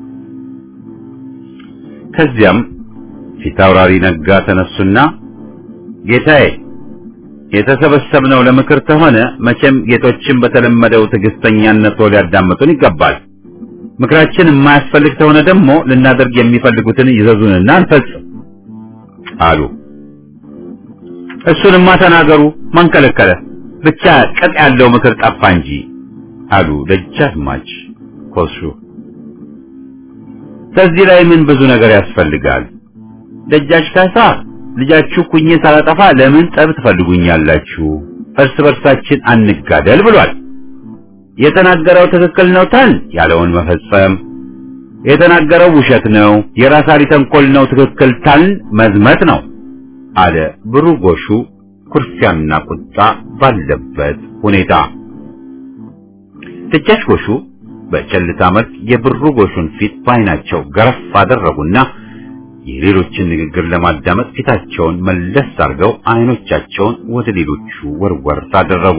ከዚያም ፊታውራሪ ነጋ ተነሱና ጌታዬ የተሰበሰብነው ለምክር ከሆነ መቼም ጌቶችን በተለመደው ትዕግስተኛነት ሊያዳምጡን ይገባል። ምክራችን የማያስፈልግ ከሆነ ደግሞ ልናደርግ የሚፈልጉትን ይዘዙንና እንፈጽም አሉ። እሱንማ ተናገሩ፣ ማን ከለከለ? ብቻ ቅጥ ያለው ምክር ጠፋ እንጂ አሉ ደጃዝማች ኮሱ። ከዚህ ላይ ምን ብዙ ነገር ያስፈልጋል? ደጃች ካሳ ልጃችሁ ኩኜ ሳላጠፋ ለምን ጠብ ትፈልጉኛላችሁ? እርስ በርሳችን አንጋደል ብሏል። የተናገረው ትክክል ነው ታል ያለውን መፈጸም፣ የተናገረው ውሸት ነው የራስ አሊ ተንኮል ነው ትክክል ታል መዝመት ነው አለ ብሩ ጎሹ ኩርፊያና ቁጣ ባለበት ሁኔታ። ደጃች ጎሹ በቸልታ መልክ የብሩ ጎሹን ፊት ባይናቸው ገረፍ አደረጉና የሌሎችን ንግግር ለማዳመጥ ፊታቸውን መለስ አድርገው አይኖቻቸውን ወደ ሌሎቹ ወርወር አደረጉ።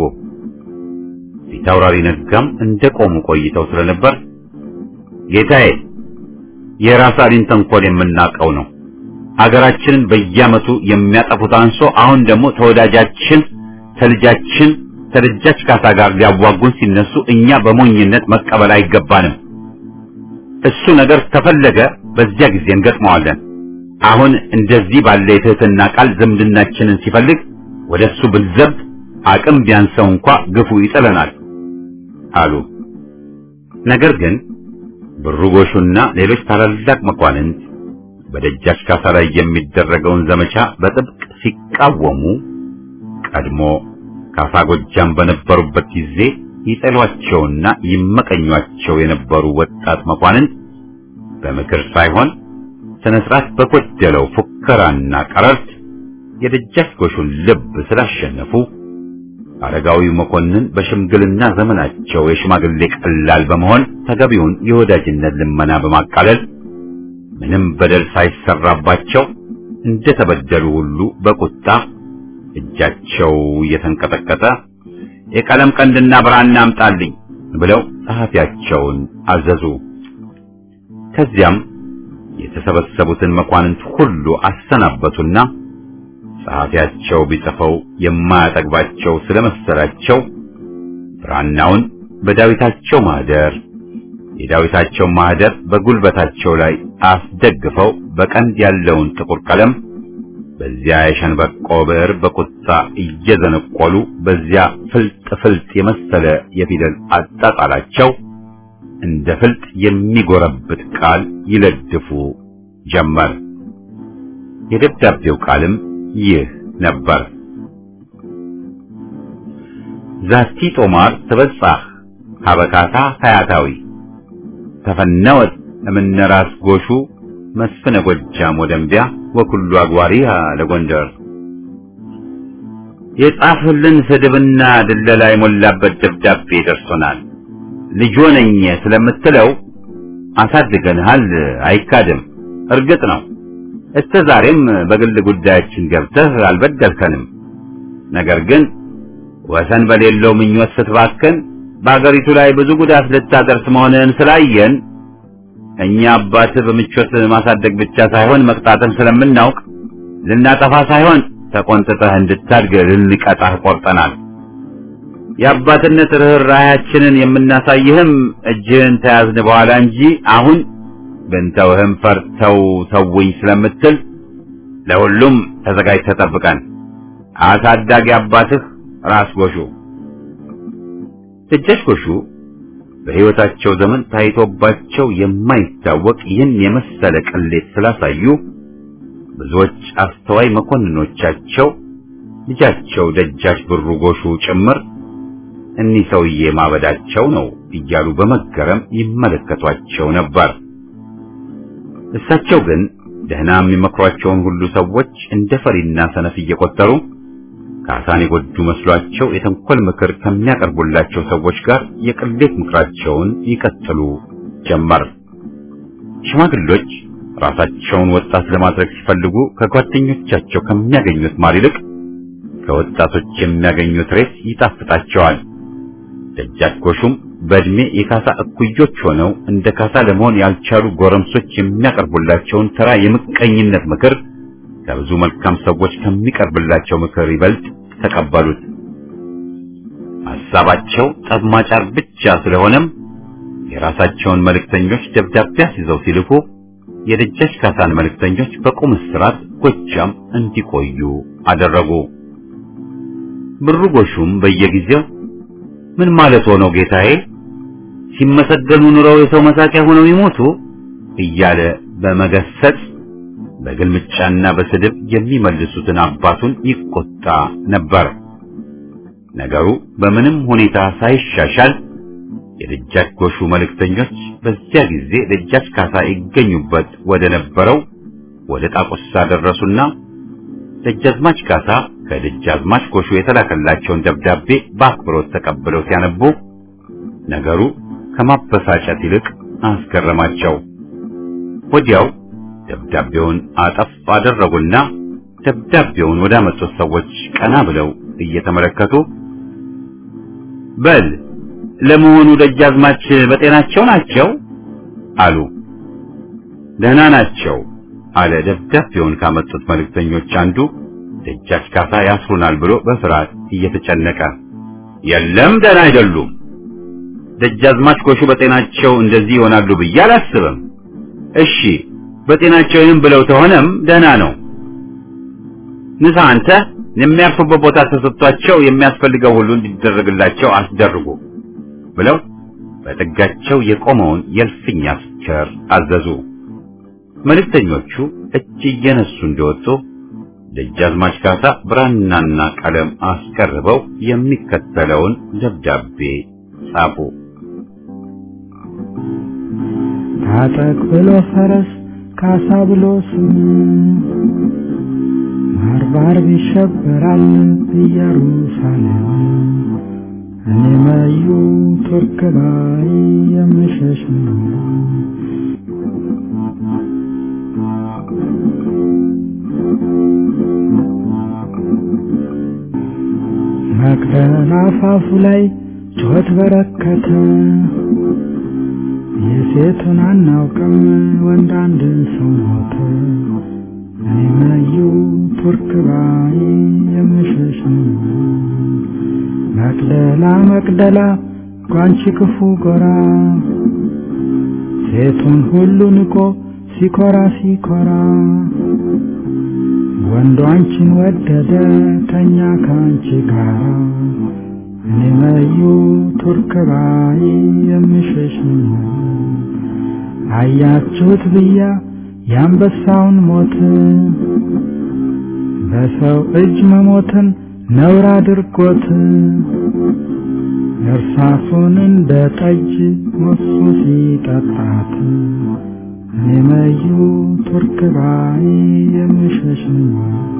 ፊት አውራሪ ነጋም እንደቆሙ ቆይተው ስለነበር ጌታዬ፣ የራስ አሊን ተንኮል የምናውቀው ነው። አገራችንን በየዓመቱ የሚያጠፉት አንሶ አሁን ደግሞ ተወዳጃችን ተልጃችን ተደጃች ካሳ ጋር ሊያዋጉን ሲነሱ እኛ በሞኝነት መቀበል አይገባንም። እሱ ነገር ተፈለገ በዚያ ጊዜ እንገጥመዋለን። አሁን እንደዚህ ባለ የትህትና ቃል ዝምድናችንን ሲፈልግ ወደ እሱ ብንዘብት አቅም ቢያንሰው እንኳ ግፉ ይጥለናል አሉ። ነገር ግን ብሩ ጎሹና ሌሎች ታላላቅ መኳንንት በደጃች ካሳ ላይ የሚደረገውን ዘመቻ በጥብቅ ሲቃወሙ ቀድሞ ካሳ ጎጃም በነበሩበት ጊዜ ይጠሏቸውና ይመቀኟቸው የነበሩ ወጣት መኳንንት በምክር ሳይሆን ስነ ስርዓት በጎደለው ፉከራና ቀረርት የደጃች ጎሹን ልብ ስላሸነፉ አረጋዊው መኮንን በሽምግልና ዘመናቸው የሽማግሌ ቀላል በመሆን ተገቢውን የወዳጅነት ልመና በማቃለል ምንም በደል ሳይሰራባቸው እንደተበደሉ ሁሉ በቁጣ እጃቸው እየተንቀጠቀጠ የቀለም ቀንድና ብራና አምጣልኝ ብለው ጸሐፊያቸውን አዘዙ። ከዚያም የተሰበሰቡትን መኳንንት ሁሉ አሰናበቱና ጸሐፊያቸው ቢጽፈው የማያጠግባቸው ስለመሰላቸው ብራናውን በዳዊታቸው ማህደር የዳዊታቸው ማህደር በጉልበታቸው ላይ አስደግፈው በቀንድ ያለውን ጥቁር ቀለም በዚያ የሸንበቆ ብዕር በቁጣ እየዘነቆሉ በዚያ ፍልጥ ፍልጥ የመሰለ የፊደል አጣጣላቸው እንደ ፍልጥ የሚጎረብጥ ቃል ይለድፉ ጀመር። የደብዳቤው ቃልም ይህ ነበር። ዛቲ ጦማር ትበጻሕ ሀበካታ ሀያታዊ ተፈነወት እምነ ራስ ጎሹ መስፍነ ጎጃም ወደምቢያ ወኩሉ አግባሪሃ ለጎንደር የጻፍልን ስድብና ድለላ የሞላበት ደብዳቤ ደርሶናል። ልጆ ነኝ ስለምትለው አሳድገንሃል፣ አይካድም። እርግጥ ነው እስከ ዛሬም በግል ጉዳያችን ገብተህ አልበደልከንም። ነገር ግን ወሰን በሌለው ምኞት ስትባክን በአገሪቱ ላይ ብዙ ጉዳት ልታደርስ መሆንህን ስላየን እኛ አባትህ በምቾት ማሳደግ ብቻ ሳይሆን መቅጣትን ስለምናውቅ ልናጠፋ ሳይሆን ተቆንጥጠህ እንድታድግ ልንቀጣህ ቆርጠናል። የአባትነት ርኅራኄያችንን የምናሳይህም እጅህን ተያዝን በኋላ እንጂ አሁን ብንተውህም ፈርተው ተውኝ ስለምትል ለሁሉም ተዘጋጅተህ ጠብቀን። አሳዳጊ አባትህ ራስ ጎሹ። ደጃች ጎሹ በሕይወታቸው ዘመን ታይቶባቸው የማይታወቅ ይህን የመሰለ ቅሌት ስላሳዩ ብዙዎች አስተዋይ መኮንኖቻቸው ልጃቸው ደጃች ብሩ ጎሹ ጭምር እኒህ ሰውዬ ማበዳቸው ነው እያሉ በመገረም ይመለከቷቸው ነበር። እሳቸው ግን ደህና የሚመክሯቸውን ሁሉ ሰዎች እንደ ፈሪና ሰነፍ እየቆጠሩ ካሳን የጎዱ መስሏቸው የተንኮል ምክር ከሚያቀርቡላቸው ሰዎች ጋር የቅሌት ምክራቸውን ይቀጥሉ ጀመር። ሽማግሎች ራሳቸውን ወጣት ለማድረግ ሲፈልጉ ከጓደኞቻቸው ከሚያገኙት ማር ይልቅ ከወጣቶች የሚያገኙት ሬት ይጣፍጣቸዋል። ደጃች ጎሹም በእድሜ የካሳ እኩዮች ሆነው እንደ ካሳ ለመሆን ያልቻሉ ጎረምሶች የሚያቀርቡላቸውን ተራ የምቀኝነት ምክር ከብዙ መልካም ሰዎች ከሚቀርብላቸው ምክር ይበልጥ ተቀበሉት። ሐሳባቸው ጠብማጫር ብቻ ስለሆነም የራሳቸውን መልእክተኞች ደብዳቤ አስይዘው ሲልኩ የደጃች ካሳን መልእክተኞች በቁም እስራት ጎጃም እንዲቆዩ አደረጉ። ብሩ ጎሹም በየጊዜው ምን ማለት ሆነው ጌታዬ፣ ሲመሰገኑ ኑረው የሰው መሳቂያ ሆነው ይሞቱ እያለ በመገሰጽ በግልምጫና በስድብ የሚመልሱትን አባቱን ይቆጣ ነበር። ነገሩ በምንም ሁኔታ ሳይሻሻል የደጃች ጎሹ መልእክተኞች በዚያ ጊዜ ደጃች ካሳ ይገኙበት ወደ ነበረው ወደ ጣቁሳ ደረሱና ደጃዝማች ካሳ ከደጃዝማች ጎሹ የተላከላቸውን ደብዳቤ በአክብሮት ተቀብለው ሲያነቡ ነገሩ ከማበሳጨት ይልቅ አስገረማቸው። ወዲያው ደብዳቤውን አጠፍ አደረጉና ደብዳቤውን ወዳመጡት ሰዎች ቀና ብለው እየተመለከቱ በል ለመሆኑ ደጃዝማች በጤናቸው ናቸው? አሉ። ደህና ናቸው አለ ደብዳቤውን ካመጡት መልእክተኞች አንዱ ደጃች ካሳ ያስሩናል ብሎ በፍርሃት እየተጨነቀ የለም ደህና አይደሉም ደጃዝማች ጎሹ በጤናቸው እንደዚህ ይሆናሉ ብዬ አላስብም እሺ በጤናቸው ይህን ብለው ተሆነም ደህና ነው ንሳ አንተ የሚያርፉበት ቦታ ተሰጥቷቸው የሚያስፈልገው ሁሉ እንዲደረግላቸው አስደርጉ ብለው በጥጋቸው የቆመውን የእልፍኝ አስከር አዘዙ መልእክተኞቹ እጅ እየነሱ እንደወጡ ደጃዝማች ካሳ ብራናና ቀለም አስቀርበው የሚከተለውን ደብዳቤ ጻፉ። ታጠቅ ብሎ ፈረስ ካሳ ብሎ ስም ባርባር ይሸበራል ኢየሩሳሌም እኔ መዩ ቱርክ ላይ የምሸሽ ነው። መቅደላ አፋፉ ላይ ጩኸት በረከተ። የሴቱን አናውቅም ወንድ አንድ ሰው ሞተ። እኔ መዩ ቱርክ ባይ የምሸሽ ነው። መቅደላ መቅደላ ጓንቺ ክፉ ጎራ ሴቱን ሁሉ ንቆ ሲኮራ ሲኮራ ወንዱ አንቺን ወደደ ተኛ ከአንቺ ጋራ እኔ መዩ ቱርክ ባይ የምሸሽ ነው። አያችሁት ብያ የአንበሳውን ሞት በሰው እጅ መሞትን ነውር አድርጎት እርሳሱን እንደ ጠጅ ሞሱ ሲጠጣት እኔ መዩ ቱርክ ባይ የምሸሽ ነው።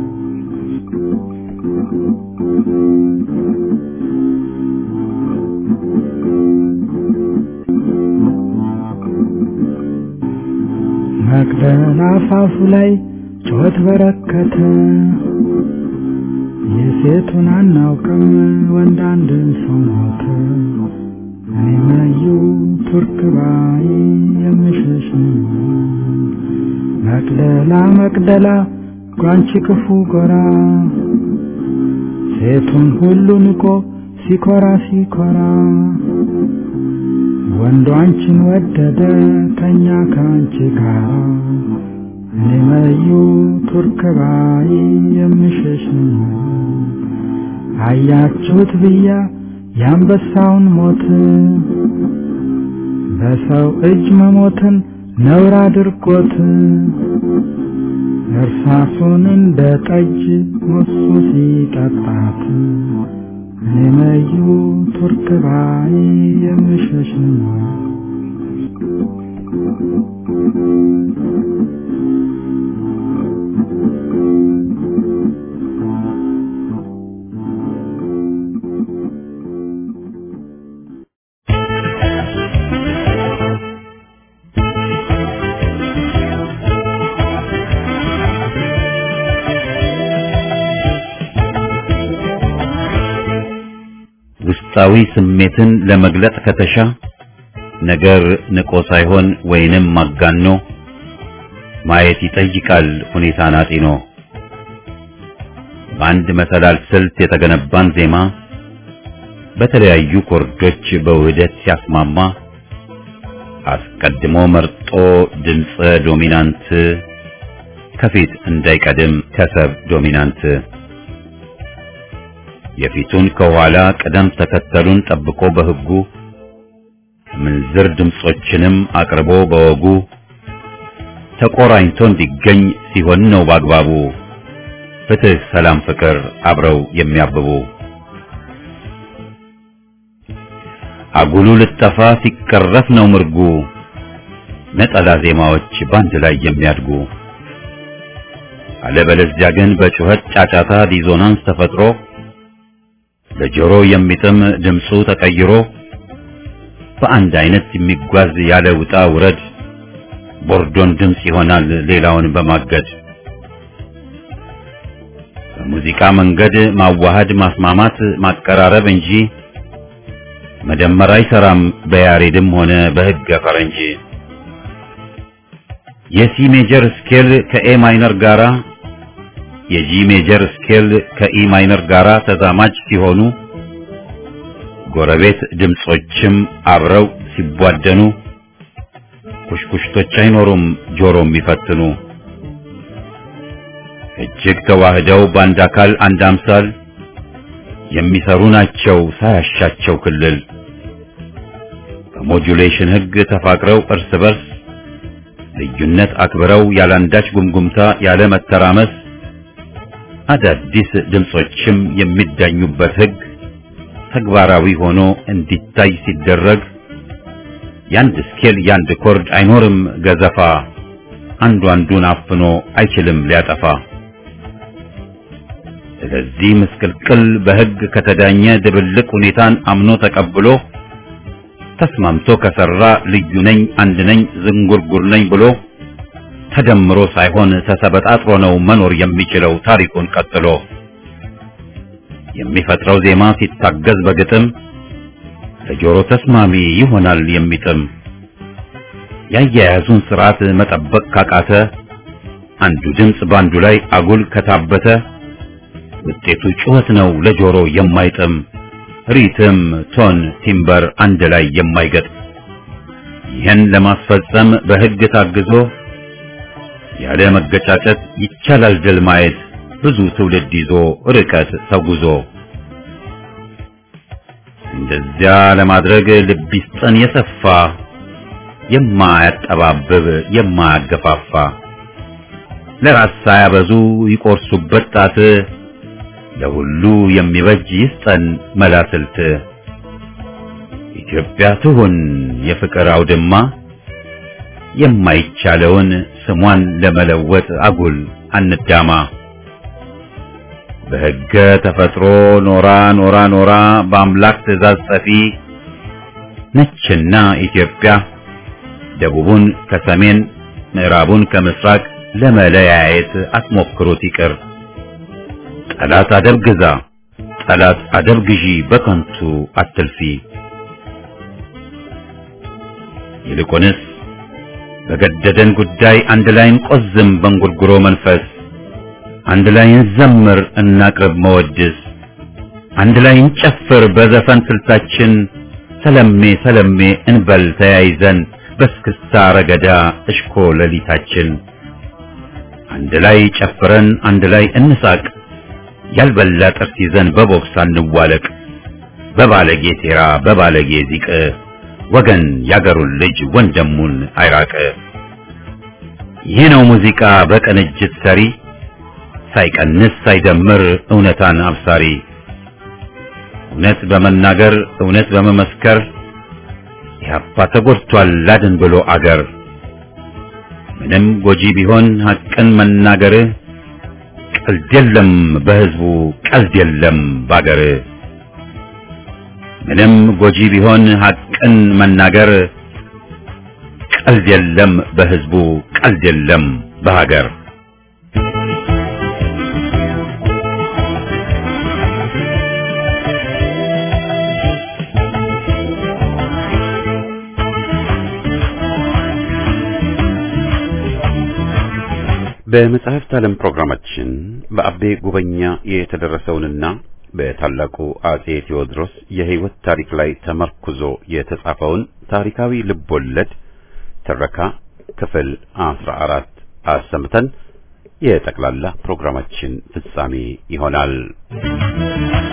መቅደላ አፋፉ ላይ ጩኸት በረከተ። የሴቱን አናውቅም ወንድ አንድ ሰው ሞተ። እኔ መዩ ቱርክ ባይ የምሸሽ ነው። መቅደላ መቅደላ ጓንቺ ክፉ ጎራ ሴቱን ሁሉ ንቆ ሲኮራ ሲኮራ ወንዱ አንቺን ወደደ ተኛ ከአንቺ ጋራ እኔ መዩ ቱርክ ባይ የምሸሽ ነው። አያችሁት ብያ የአንበሳውን ሞት በሰው እጅ መሞትን ነውር አድርጎት እርሳሱን እንደ ጠጅ ሞሱ ሲጠጣት እኔ መዩ ቱርክ ባይ የምሸሽ ነው። ውስጣዊ ስሜትን ለመግለጥ ከተሻ ነገር ንቆ ሳይሆን ወይንም ማጋኖ ማየት ይጠይቃል ሁኔታን አጢኖ። በአንድ መሰላል ስልት የተገነባን ዜማ በተለያዩ ኮርዶች በውህደት ሲያስማማ አስቀድሞ መርጦ ድምፀ ዶሚናንት ከፊት እንዳይቀድም ከሰብ ዶሚናንት የፊቱን ከኋላ ቅደም ተከተሉን ጠብቆ በሕጉ ምንዝር ድምጾችንም አቅርቦ በወጉ ተቆራኝቶ እንዲገኝ ሲሆን ነው በአግባቡ ፍትህ፣ ሰላም፣ ፍቅር አብረው የሚያብቡ አጉሉ ልጠፋ ሲቀረፍ ነው ምርጉ ነጠላ ዜማዎች ባንድ ላይ የሚያድጉ አለበለዚያ ግን በጩኸት ጫጫታ ዲዞናንስ ተፈጥሮ ለጆሮ የሚጥም ድምፁ ተቀይሮ በአንድ አይነት የሚጓዝ ያለ ውጣ ውረድ ቦርዶን ድምፅ ይሆናል ሌላውን በማገድ በሙዚቃ መንገድ ማዋሃድ ማስማማት ማቀራረብ እንጂ መደመር አይሰራም በያሬድም ሆነ በሕገ ፈረንጅ የሲ ሜጀር ስኬል ከኤ ማይነር ጋራ የጂ ሜጀር ስኬል ከኢ ማይነር ጋራ ተዛማጅ ሲሆኑ ጎረቤት ድምጾችም አብረው ሲቧደኑ ኩሽኩሽቶች አይኖሩም ጆሮ የሚፈትኑ እጅግ ተዋህደው በአንድ አካል አንድ አምሳል የሚሰሩ ናቸው ሳያሻቸው ክልል በሞጁሌሽን ሕግ ተፋቅረው እርስ በርስ ልዩነት አክብረው ያላንዳች ጉምጉምታ ያለ መተራመስ አዳዲስ ድምጾችም የሚዳኙበት ሕግ ተግባራዊ ሆኖ እንዲታይ ሲደረግ ያንድ ስኬል ያንድ ኮርድ አይኖርም ገዘፋ አንዱ አንዱን አፍኖ አይችልም ሊያጠፋ። ስለዚህ ምስቅልቅል በሕግ ከተዳኘ ድብልቅ ሁኔታን አምኖ ተቀብሎ ተስማምቶ ከሰራ ልዩ ነኝ አንድ ነኝ ዝንጉርጉር ነኝ ብሎ ተደምሮ ሳይሆን ተሰበጣጥሮ ነው መኖር የሚችለው ታሪኩን ቀጥሎ የሚፈጥረው ዜማ ሲታገዝ በግጥም ለጆሮ ተስማሚ ይሆናል የሚጥም ያያያዙን ስርዓት መጠበቅ ካቃተ አንዱ ድምፅ ባንዱ ላይ አጉል ከታበተ ውጤቱ ጩኸት ነው ለጆሮ የማይጥም ሪትም፣ ቶን፣ ቲምበር አንድ ላይ የማይገጥ ይህን ለማስፈጸም በሕግ ታግዞ ያለ መገጫጨት ይቻላል ድል ማየት ብዙ ትውልድ ይዞ ርቀት ተጉዞ እንደዚያ ለማድረግ ልብ ይስጠን የሰፋ የማያጠባብብ የማያገፋፋ ለራስ ሳያበዙ ይቆርሱበት ጣት ለሁሉ የሚበጅ ይስጠን መላስልት ኢትዮጵያ ትሁን የፍቅር አውድማ የማይቻለውን ስሟን ለመለወጥ አጉል አንዳማ በሕገ ተፈጥሮ ኖራ ኖራ ኖራ በአምላክ ትእዛዝ ጸፊ ነችና ኢትዮጵያ ደቡቡን ከሰሜን ምዕራቡን ከምስራቅ ለመለያየት አትሞክሩት ይቅር። ጠላት አደብ ግዛ፣ ጠላት አደብ ግዢ፣ በከንቱ አትልፊ። ይልቁንስ በገደደን ጉዳይ አንድ ላይ እንቆዝም በእንጉርጉሮ መንፈስ አንድ ላይ እንዘምር እናቅርብ መወድስ አንድ ላይ እንጨፍር በዘፈን ስልታችን ሰለሜ ሰለሜ እንበል ተያይዘን በስክስታ ረገዳ እሽኮ ሌሊታችን አንድ ላይ ጨፍረን አንድ ላይ እንሳቅ ያልበላ ጥርስ ይዘን በቦክስ አንዋለቅ በባለጌ ሴራ በባለጌ ዚቅ ወገን ያገሩን ልጅ ወንድሙን አይራቅ። ይህ ነው ሙዚቃ በቅንጅት ሰሪ ሳይቀንስ ሳይደምር እውነታን አብሳሪ እውነት በመናገር እውነት በመመስከር ኢህአፓ ተጎድቷል ላድን ብሎ አገር ምንም ጎጂ ቢሆን ሐቅን መናገር ቀልድ የለም በህዝቡ ቀልድ የለም ባገር ምንም ጎጂ ቢሆን ሐቅን መናገር ቀልድ የለም በህዝቡ ቀልድ የለም በሀገር በመጽሐፍት ዓለም ፕሮግራማችን በአቤ ጉበኛ የተደረሰውንና በታላቁ አጼ ቴዎድሮስ የሕይወት ታሪክ ላይ ተመርኩዞ የተጻፈውን ታሪካዊ ልቦለድ ትረካ ክፍል አስራ አራት አሰምተን የጠቅላላ ፕሮግራማችን ፍጻሜ ይሆናል።